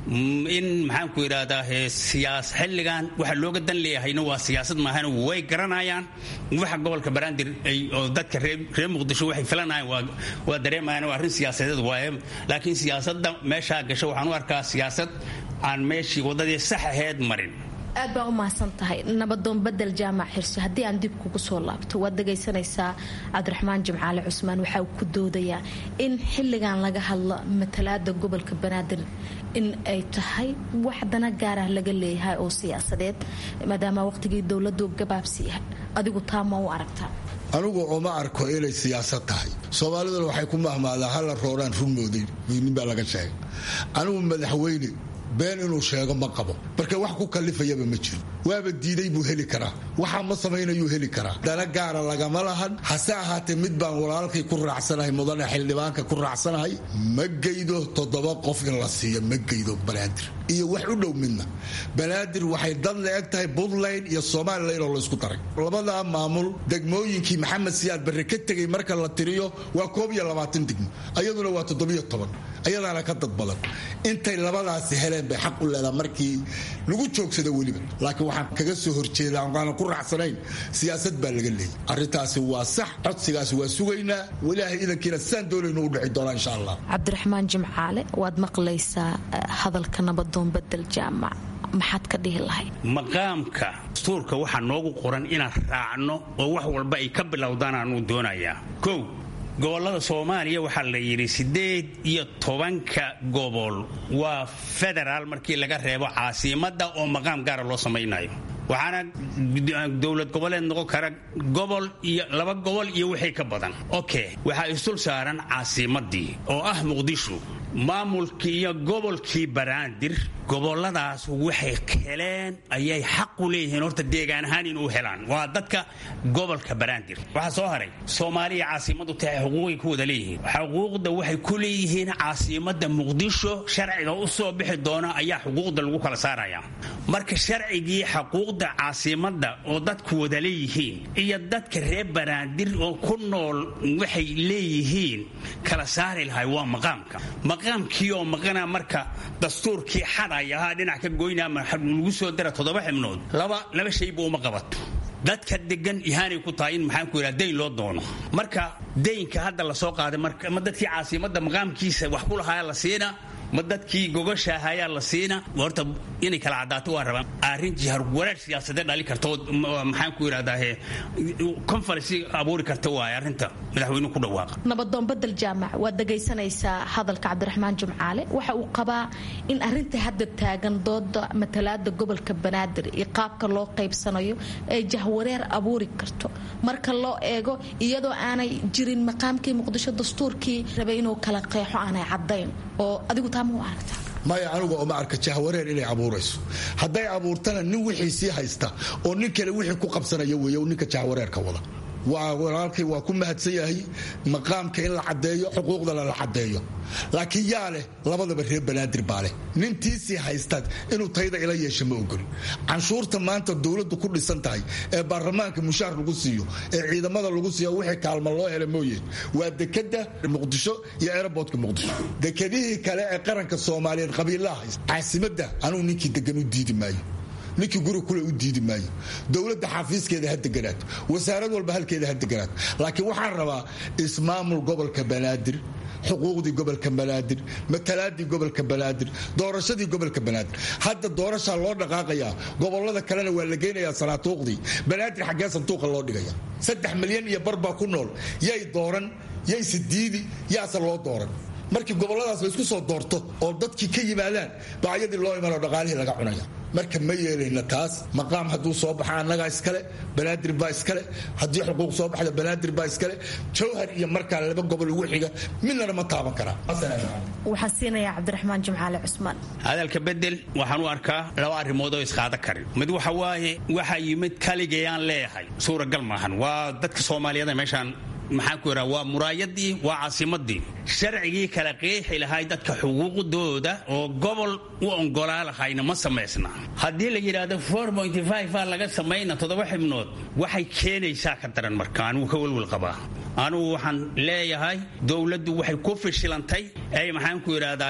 in maxaan ku idhahdaa siyaas xilligan waxa looga dan leeyahayna waa siyaasad maahan way garanayaan waxa gobolka banaadir oo dadka reer muqdisho waxay filanayaan waa dareemayaan waa arrin siyaasadeed waaye laakiin siyaasadda meeshaa gasho waxaan u arkaa siyaasad aan meeshii waddadii sax aheed marin aad baa u mahadsan tahay nabadoon bedel jaamac xirsi haddii aan dib kugu soo laabto waad dhegaysanaysaa cabdiraxmaan jimcaale cusmaan waxa uu ku doodayaa in xilligan laga hadlo matalaada gobolka banaadir in ay tahay wax dana gaarah laga leeyahay oo siyaasadeed maadaama waqtigii dowladu gabaabsi yahay adigu taa ma u aragtaa anigu uma arko inay siyaasad tahay soomaaliduna waxay ku mahmaadaa hala rooraan rugmooday nin baa laga sheegay anigu madaxweyne been inuu sheego ma qabo marka wax ku kalifayaba ma jiro waaba diiday buu heli karaa waxa ma samaynayuu heli karaa dana gaara lagama lahan hase ahaatee mid baan walaalkay ku raacsanahay mudane xildhibaanka ku raacsanahay ma geydo toddoba qof in la siiyo ma geydo banaadir iyo wax u dhow midna banaadir waxay dad la eg tahay puntland iyo somalilan oo laysku daray labadaa maamul degmooyinkii maxamed siyaad barre ka tegay marka la tiriyo waa koob iyo labaatan degmo ayaduna waa toddobiyo toban ayadaana ka dad badan intay labadaasi heleen bay xaq u leedaha markii lagu joogsada weliba laakiin waxaan kaga soo horjeeda aanan ku raacsanayn siyaasad baa laga leeyay arrintaasi waa sax codsigaasi waa sugaynaa walaahay idankiina saan doonaynu u dhici doonaa insha allah cabdiraxmaan jimcaale waad maqlaysaa hadalka nabadoon bedel jaamac maxaad ka dhihi lahayd maqaamka dastuurka waxaa noogu qoran inaan raacno oo wax walba ay ka bilowdaan aanuu doonayaa kow gobollada soomaaliya waxaa la yidhi siddeed iyo tobanka gobol waa federaal markii laga reebo caasimadda oo maqaam gaara loo samaynayo waxaana dowlad goboleed noqon kara gobol iyo laba gobol iyo wixii ka badan okay waxaa isdul saaran caasimadii oo ah muqdisho maamulkii iyo gobolkii banaadir goboladaas waxay heleen ayay xaq u leeyihiin horta deegaan ahaan inuu helaan waa dadka gobolka banaadir waxaa soo haray soomaaliya caasimadu tahay xuquuqay ku wada leeyihiin xuquuqda waxay ku leeyihiin caasimada muqdisho sharciga u soo bixi doona ayaa xuquuqda lagu kala saaraya marka sharcigii xuquuqda caasimada oo dadku wada leeyihiin iyo dadka reer banaadir oo ku nool waxay leeyihiin kala saari lahay waa maqaamka maqaamkii oo maqana marka dastuurkii xadaya ahaa dhinac ka goynaa lagu soo dara toddoba xibnood laba laba shayba uma qabato dadka degan ihaanay ku tahay in maxaan ku yidhaha dayn loo doono marka daynka hadda lasoo qaaday marka dadkii caasimadda maqaamkiisa wax ku lahaa la siina ma dadkii gogoshaah ayaa la siina horta inay kala cadaato waa rabaan arrin jihar wareer siyaasadeed dhali karta oo maxaan ku yidhahdaa conference abuuri karta waaye arrinta madaxweynuhu ku dhawaaqa nabadoon bedel jaamac waad dhegaysanaysaa hadalka cabdiraxmaan jumcaale waxa uu qabaa in arrinta hadda taagan dooda matalaada gobolka banaadir iyo qaabka loo qaybsanayo ay jahwareer abuuri karto marka loo eego iyadoo aanay jirin maqaamkii muqdisho dastuurkii rabay inuu kala qeexo aanay cadayn oo adigu taa ma u aragtaa maya anigu oma arka jahwareer inay abuurayso hadday abuurtana nin wixii sii haysta oo nin kale wixii ku qabsanaya weeye ninka jahwareerka wada waa walaalkay waa ku mahadsan yahay maqaamka in la caddeeyo xuquuqdana la caddeeyo laakiin yaa leh labadaba reer banaadir baa leh nintiisii haystaad inuu tayda ila yeesha ma ogoli canshuurta maanta dowladdu ku dhisan tahay ee baarlamaanka mushaar lagu siiyo ee ciidamada lagu siiyo wixii kaalma loo hela mooyeen waa dekada muqdisho iyo aerobortka muqdisho dekedihii kale ee qaranka soomaaliyeed qabiilaha haysta caasimadda anugu ninkii degan u diidi maayo ninkii guri kule u diidi maayo dowladda xafiiskeeda ha deganaato wasaarad walba halkeeda ha deganaato laakiin waxaan rabaa ismaamul gobolka banaadir xuquuqdii gobolka banaadir matalaadii gobolka banaadir doorashadii gobolka banaadir hadda doorashaa loo dhaqaaqayaa gobolada kalena waa la geynayaa sanaatuuqdii banaadir xaggee sanduuqa loo dhigaya saddex milyan iyo barbaa ku nool yay dooran yayse diidi yaase loo dooran markii goboladaas la isku soo doorto oo dadkii ka yimaadaan bacyadii loo imanoo dhaqaalihii laga cunaya marka ma yeelayna taas maqaam hadduu soo baxa annagaa iskale banaadir baa iskale haddii xuquuq soo baxda banaadir baa iskale jawhar iyo markaa laba gobol ugu xiga midnana ma taaban karaa waxaan siinayaa cabdiraxmaan jimcaale cusmaan hadalka bedel waxaan u arkaa laba arrimood oo isqaada karin mid waxa waaye waxaa yimid kaligayaan leeyahay suuragal maahan waa dadka soomaaliyeed ee meeshaan maxaan ku yidhaha waa muraayadii waa caasimadii sharcigii kala qeexi lahay dadka xuquuqdooda oo gobol u ongolaa lahayna ma samaysna haddii la yidhaahdo a laga samayna toddoba xibnood waxay keenaysaa ka daran marka anugu ka welwel qabaa anugu waxaan leeyahay dowladdu waxay ku fishilantay ay maxaan ku yidhaahdaa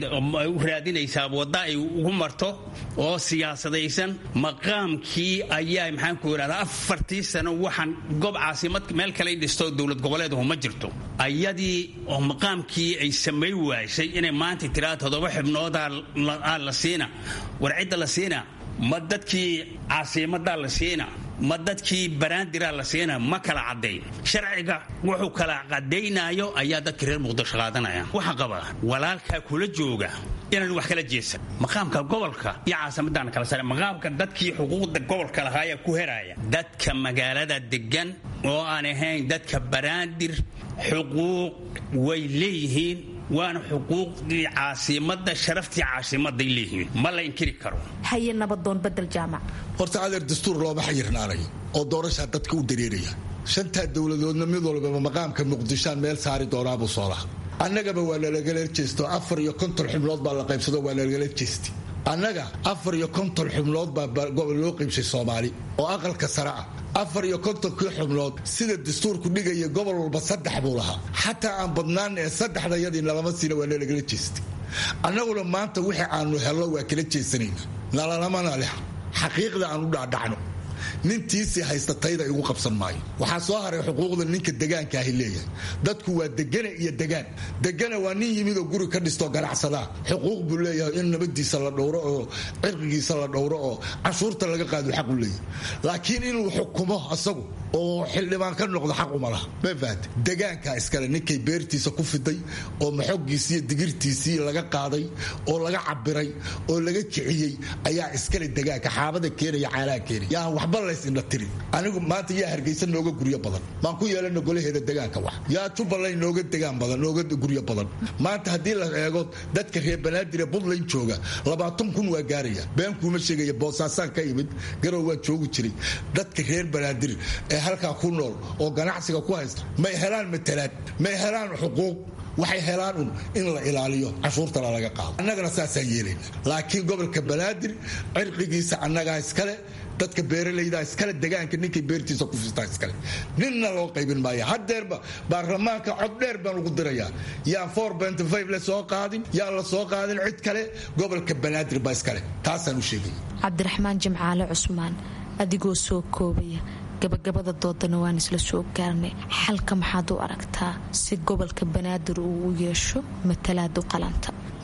u raadinaysaa wadda ay ugu marto oo siyaasadaysan maqaamkii ayaa maxaan ku yidhahdaa afartii sano waxaan gob caasimad meel kale dhisto dowlad goboleedahu ma jirto ayadii oo maqaamkii ay samay waashay inay maanta tiraa toddoba xibnoodaa la siina war cidda la siina ma dadkii caasimadaa la siina ma dadkii banaandiraa la siina ma kala cadday sharciga wuxuu kala cadaynayo ayaa dadka reer muqdisho qaadanaya waxaa qabaa walaalkaa kula jooga inaan wax kala jeesan maqaamka gobolka iyo caasimadaana kala sare maqaamka dadkii xuquuqda gobolka lahaayaa ku heraya dadka magaalada degan oo aan ahayn dadka banaandir xuquuq way leeyihiin waana xuquuqdii caasimada sharaftii caasimaday leeyihiin ma la inkiri karo haye nabadoon bedel jaamac horta adeer dastuur looma xayirnaanayo oo doorashaa dadka u dareeraya shantaa dowladoodna mid walbaba maqaamka muqdishaan meel saari doonaabuu soo laha annagaba waa nalagala jeesto afar iyo konton xubnood baa la qaybsado waa nalagala jeesti annaga afar iyo konton xubnood baa loo qaybshay soomaali oo aqalka sare ah afar iyo kontonkii xubnood sida dastuurku dhigaya gobol walba saddex buu lahaa xataa aan badnaan ee saddexda yadii nalama siina waa nalagala jeestay annaguna maanta wixii aanu helno waa kala jeesanayna nalalamana leh xaqiiqda aan u dhacdhacno nintiisii haysta tayda igu qabsan maayo waxaa soo haray xuquuqda ninka degaankaahi leeyahay dadku waa degana iyo degaan degana waa nin yimid oo guri ka dhistoo ganacsadaa xuquuq buu leeyahay in nabadiisa la dhowro oo cirqigiisa la dhowro oo canshuurta laga qaado xaq u leeyahay laakiin inuu xukumo asagu oo xildhibaan ka noqdo xaq uma laha ma fahante degaankaa iskale ninkay beertiisa ku fiday oo maxogiisiiyo digirtiisii laga qaaday oo laga cabiray oo laga kiciyey ayaa iskale degaanka xaabada keenaya caalaha keenaya yaa waxba laysindha tiri anigu maanta yaa hargeysa nooga guryo badan maan ku yeelana golaheeda degaanka wax yaa jubbaland nooga degaan badan nooga guryo badan maanta haddii la eego dadka reer banaadir ee puntland jooga labaatan kun waa gaaraya been kuuma sheegaya boosaasaan ka imid garow waan joogi jiray dadka reer banaadir ee halkaa ku nool oo ganacsiga ku haysta may helaan matalaad may helaan xuquuq waxay helaan un in la ilaaliyo canshuurtana laga qaado annagana saasaan yeelayna laakiin gobolka banaadir cirqigiisa annagaa iskale dadka beeralayda iskale degaanka ninkay beertiisa ku fistaa iskale ninna loo qaybin maaya haddeerba baarlamaanka cod dheer baan ugu dirayaa yaan la soo qaadin yaan la soo qaadin cid kale gobolka banaadir baa iskale taasaan u sheegaya cabdiraxmaan jimcaale cusmaan adigoo soo koobaya gabagabada doodana waan isla soo gaarnay xalka maxaad u aragtaa si gobolka banaadir uu u yeesho matalaad u qalanta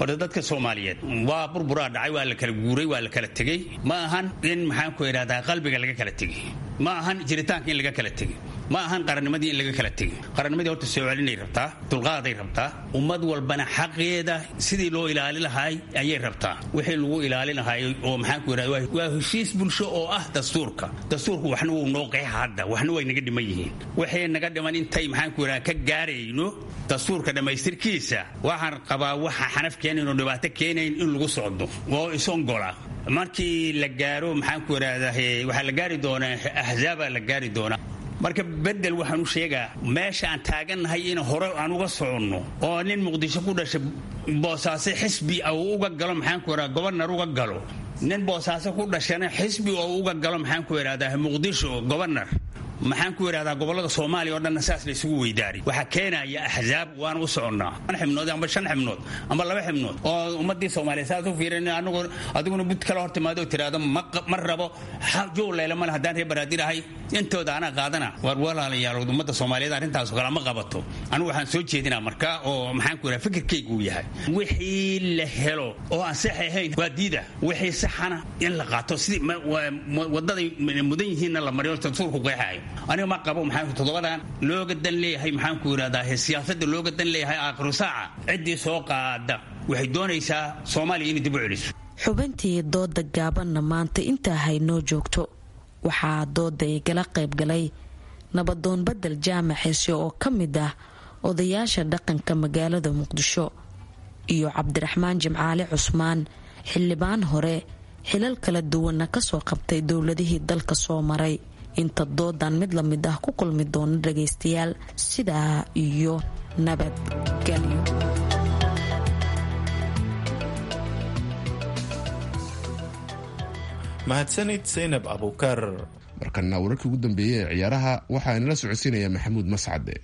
horta dadka soomaaliyeed waa burburaa dhacay waa la kala guuray waa la kala tegey ma ahan in maxaan ku idhahdaa qalbiga laga kala tegey ma ahan jiritaanka in laga kala tegey ma ahan qarannimadii in laga kala tegey qarannimadii horta soo celinay rabtaa dulqaaday rabtaa ummad walbana xaqeeda sidii loo ilaali lahaay ayay rabtaa wixii lagu ilaali lahaay oo maxaan ku idhahda waa heshiis bulsho oo ah dastuurka dastuurku waxna wuu noo qeexa hadda waxna way naga dhiman yihiin waxay naga dhiman intay maxaan ku idhahda ka gaarayno dastuurka dhammaystirkiisa waxaan qabaa waxa xanaf keenayn oo dhibaato keenayn in lagu socdo oo isongola markii la gaaro maxaan ku idhahdaa waxaa la gaari doonaa ahzaaba la gaari doonaa marka bedel waxaan u sheegaa meesha aan taagannahay in hore aan uga soconno oo nin muqdisho ku dhashay boosaaso xisbi uu uga galo maxaan ku idhahda gobarnar uga galo nin boosaaso ku dhashana xisbi oo uga galo maxaan ku idhahdaa muqdisho gobarnar maxaan ku idhahdaa gobolada soomaaliya oo dhanna saas la isugu weydaari waxaa keenaya axzaab waan u soconnaa an xibnood amba shan xibnood amba laba xibnood oo ummadii soomaaliya saas u fiirin anigu adiguna bud kala hor timaado tiraahdo ma rabo jowleyle male haddaan reer baraadirahay intooda anaa qaadana waar walaalayaal ummadda soomaaliyeed arrintaas kale ma qabato anigu waxaan soo jeedinaa marka oo maxaan ku idhaha fikirkaygu uu yahay wixii la helo oo aan sax ahayn waa diida wixii saxana in la qaato sidii wadaday mudan yihiinna la mariyo dastuurku qeexayo aniga ma qabo maxaa toddobadan looga dan leeyahay maxaan ku idhahdaa siyaasadda looga dan leeyahay aakhiru saaca ciddii soo qaada waxay doonaysaa soomaaliya inay dib u celiso xubintii dooda gaabanna maanta intaa haynoo joogto waxaa dooda igala qayb galay nabadoon badel jaamac xise oo ka mid ah odayaasha dhaqanka magaalada muqdisho iyo cabdiraxmaan jimcaale cusmaan xildhibaan hore xilal kala duwanna kasoo qabtay dowladihii dalka soo maray inta doodan mid la mid ah ku kulmi doono dhagaystayaal sidaa iyo nabadgelyo mahadsanid saynab abuukar markana wararkii ugu dambeeyey ee ciyaaraha waxaa inala socodsiinaya maxamuud mascade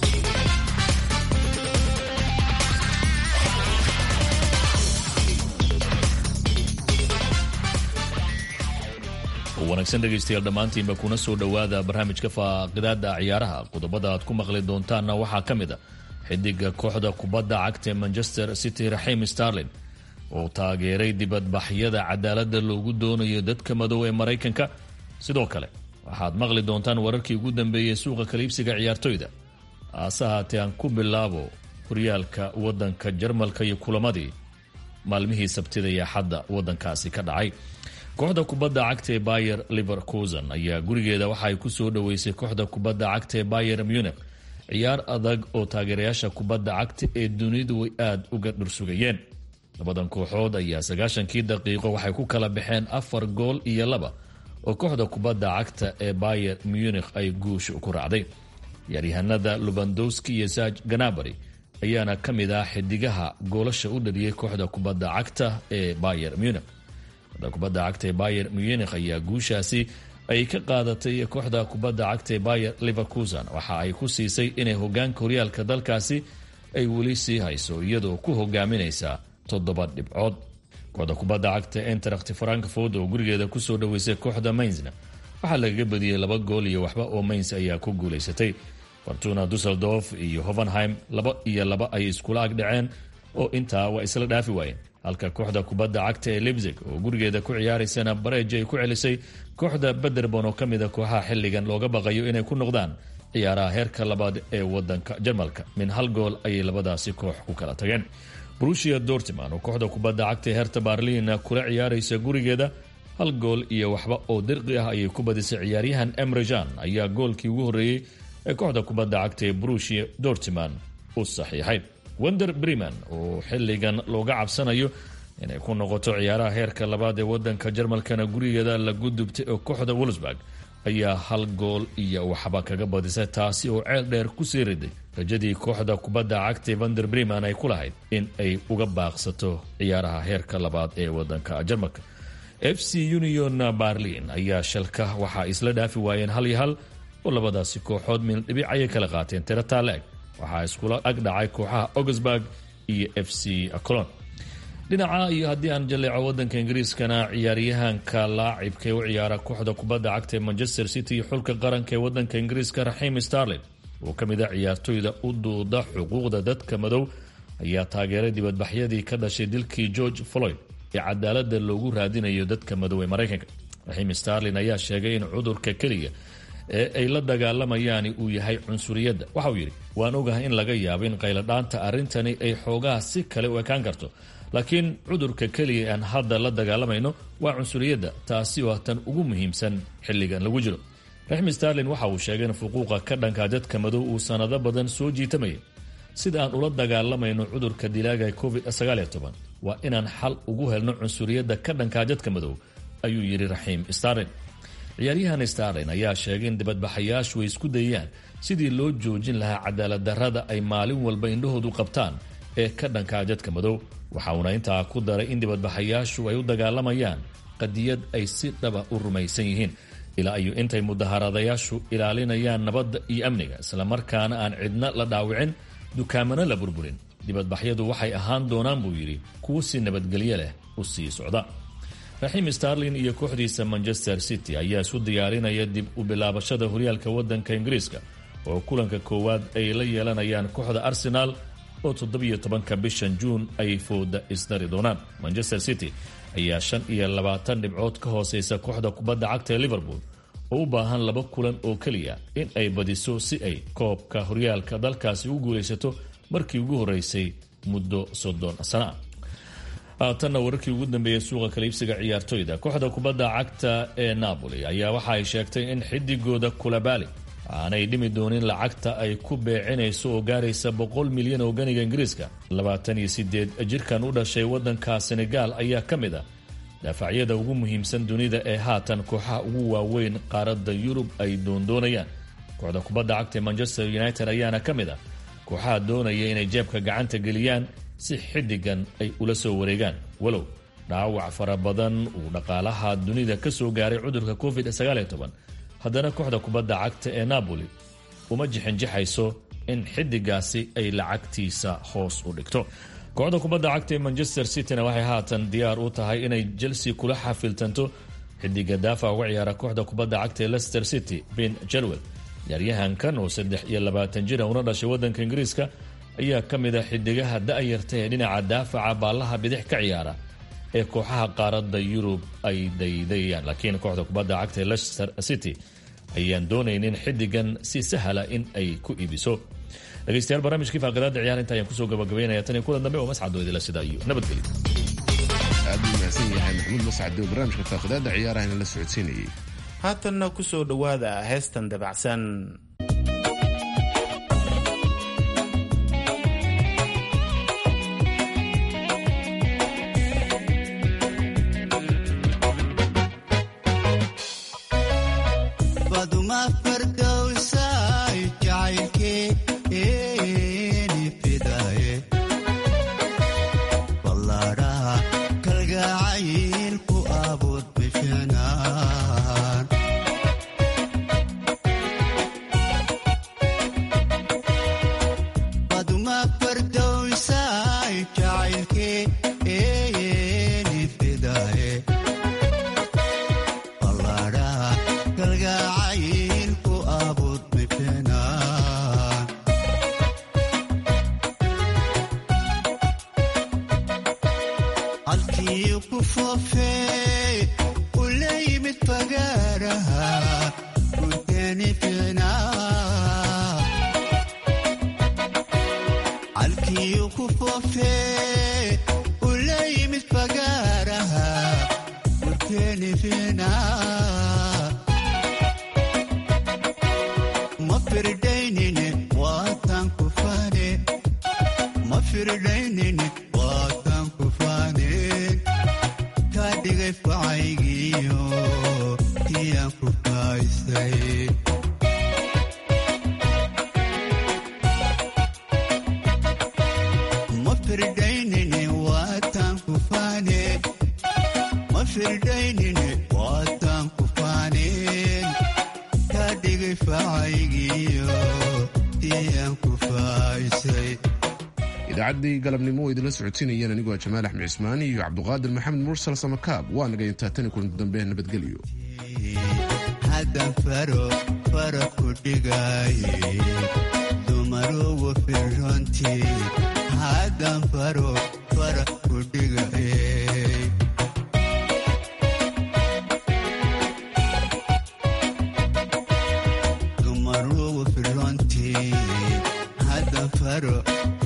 wanaagsan dhegaystayaal dhammaantiinba kuna soo dhowaada barnaamijka faaqidaada ciyaaraha qodobada aad ku maqli doontaanna waxaa ka mid a xidiga kooxda kubadda cagta ee manchester city raxiim starlin oo taageeray dibadbaxyada cadaaladda loogu doonayo dadka madow ee maraykanka sidoo kale waxaad maqli doontaan wararkii ugu dambeeyey suuqa kaliibsiga ciyaartoyda haase haatee aan ku bilaabo horyaalka wadanka jarmalka iyo kulamadii maalmihii sabtida iyo axadda wadankaasi ka dhacay kooxda kubadda cagta ee bayer liverkusen ayaa gurigeeda waxa ay ku soo dhoweysay kooxda kubadda cagta ee bayer munich ciyaar adag oo taageerayaasha kubadda cagta ee dunidu way aada uga dhursugayeen labadan kooxood ayaa sagaashankii daqiiqo waxay ku kala baxeen afar gool iyo laba oo kooxda kubadda cagta ee bayer munich ay guusha ku raacday ciyaaryahanada lubandowski iyo saj ganabari ayaana ka mid ah xidigaha goolasha u dhaliyey kooxda kubadda cagta ee bayer munich kooxda kubadda cagta ee bayer munich ayaa guushaasi ay ka qaadatay kooxda kubadda cagta ee bayer liverkusen waxa ay ku siisay inay hogaanka horyaalka dalkaasi ay weli sii hayso iyadoo ku hogaaminaysa toddoba dhibcood kooxda kubadda cagta entracht frankfort oo gurigeeda kusoo dhoweysay kooxda mainzna waxaa lagaga badiyey laba gool iyo waxba oo mainz ayaa ku guulaysatay fortuna dusseldorf iyo hovenheim laba iyo laba ay iskula ag dhaceen oo intaa waa isla dhaafi waayeen halka kooxda kubadda cagta ee libzig oo gurigeeda ku ciyaaraysana bareej ay ku celisay kooxda bederbon oo ka mid a kooxaha xilligan looga baqayo inay ku noqdaan ciyaaraha heerka labaad ee wadanka jarmalka min hal gool ayay labadaasi koox ku kala tageen brushia dortiman oo kooxda kubadda cagta ee herta barlina kula ciyaaraysa gurigeeda hal gool iyo waxba oo dirqi ah ayay ku badisay ciyaaryahan emrejan ayaa goolkii ugu horreeyey ee kooxda kubadda cagta ee brushia dortiman u saxiixay wender breman oo xilligan looga cabsanayo inay ku noqoto ciyaaraha heerka labaad ee wadanka jarmalkana gurigeeda lagu dubtay oo kooxda wolsburg ayaa hal gool iyo waxba kaga badisay taasi oo ceel dheer kusii riday rajadii kooxda kubadda cagta vander breman ay ku lahayd in ay uga baaqsato ciyaaraha heerka labaad ee wadanka jarmalka f c union barlin ayaa shalka waxaa isla dhaafi waayeen hal iyo hal oo labadaasi kooxood min dhibic ayay kala qaateen tirataaleeg waxaa iskula ag dhacay kooxaha augsburg iyo f c colon dhinaca iyo haddii aan jaleeco wadanka ingiriiskana ciyaaryahanka laacibka ee u ciyaara kooxda kubadda cagta ee manchester city iyo xulka qaranka ee wadanka ingiriiska raxiim starlin oo ka mid a ciyaartoyda u duuda xuquuqda dadka madow ayaa taageeray dibadbaxyadii ka dhashay dilkii george floyd ee cadaalada loogu raadinayo dadka madow ee maraykanka raxiim starlin ayaa sheegay in cudurka keliya ee ay la dagaalamayaani uu yahay cunsuriyadda waxauu yidhi waan ogahay in laga yaabo in qayladhaanta arrintani ay xoogaha si kale u ekaan karto laakiin cudurka keliya aan hadda la dagaalamayno waa cunsuriyadda taasi waa tan ugu muhiimsan xilligan lagu jiro raxim starlin waxa uu sheegay in fuquuqa ka dhanka dadka madow uu sanado badan soo jiitamayay sida aan ula dagaalamayno cudurka dilaaga covid waa inaan xal ugu helno cunsuriyadda ka dhanka dadka madow ayuu yidhi raxiim starlin ciyaaryahan starlin ayaa sheegay in dibadbaxayaashu ay isku dayaan sidii loo joojin lahaa cadaalad darrada ay maalin walba indhahoodu qabtaan ee ka dhanka dadka madow waxa uuna intaa ku daray in dibadbaxayaashu ay u dagaalamayaan qadiyad ay si dhaba u rumaysan yihiin ilaa iyo intay mudaharadayaashu ilaalinayaan nabadda iyo amniga islamarkaana aan cidna la dhaawicin dukaamana la burburin dibadbaxyadu waxay ahaan doonaan buu yidhi kuwo si nabadgelyo leh u sii socda raxiim starlin iyo kooxdiisa manchester city ayaa isu diyaarinaya dib u bilaabashada horyaalka wadanka ingiriiska oo kulanka koowaad ay la yeelanayaan kooxda arsenal oo toddobiyo tobanka bishan juun ay fooda isdari doonaan manchester city ayaa shan iyo labaatan dhibcood ka hooseysa kooxda kubadda cagta ee liverpool oo u baahan laba kulan oo keliya in ay badiso si ay koobka horyaalka dalkaasi u guulaysato markii ugu horeysay muddo soddon sana haatanna wararkii ugu dambeeyey suuqa kaliibsiga ciyaartoyda kooxda kubadda cagta ee napoli ayaa waxa ay sheegtay in xidigooda kulabaali aanay dhimi doonin lacagta ay ku beecinayso oo gaaraysa boqol milyan oo ganiga ingiriiska labaatan iyo sideed jirkan u dhashay wadanka senegal ayaa ka mid a daafacyada ugu muhiimsan dunida ee haatan kooxaha ugu waaweyn qaaradda yurub ay doondoonayaan kooxda kubadda cagta ee manchester united ayaana ka mid ah kooxaha doonaya inay jeebka gacanta geliyaan si xidigan ay ula soo wareegaan walow dhaawac fara badan uu dhaqaalaha dunida ka soo gaaray cudurka covid haddana kooxda kubadda cagta ee napoli uma jixinjixayso in xidigaasi ay lacagtiisa hoos u dhigto kooxda kubadda cagta ee manchester cityna waxay haatan diyaar u tahay inay chelsea kula xafiltanto xidiga daafac uga ciyaara kooxda kubadda cagta ee leicester city ben jarwell ciyaaryahankan oo saddex iyo labaatan jira una dhashay wadanka ingiriiska ayaa ka mid a xidigaha da-yarta ee dhinaca daafaca baallaha bidix ka ciyaara ee kooxaha qaaradda yurub ay daydayaan laakiin kooxda kubadda cagta ee leicester city ayaan doonaynin xidigan si sahla in ay ku iibiso dhegeystayaal barnaamijkii faaqadaada ciyaar inta ayaan kusoo gabagabaynaya tan iyo kulan dambe oo mascadoo idila sida iyo nabadgelyo aad buu mahadsan yahay maxamuud mascad oo barnaamijka faaqadaada ciyaarahana la socodsiinayay haatanna kusoo dhowaada heestan dabacsan idaacaddii galabnimo oo idinla socodsiinayeen anigoo jamaal axmed cismaani iyo cabduqaadir maxamed mursal samakaab waa naga intaa tani kulanti dambe nabadgelyo haddan faro fara ku dhigaaye dumarugu firrontii haddan faro fara kudhigaye dumarugu filontii haddan faro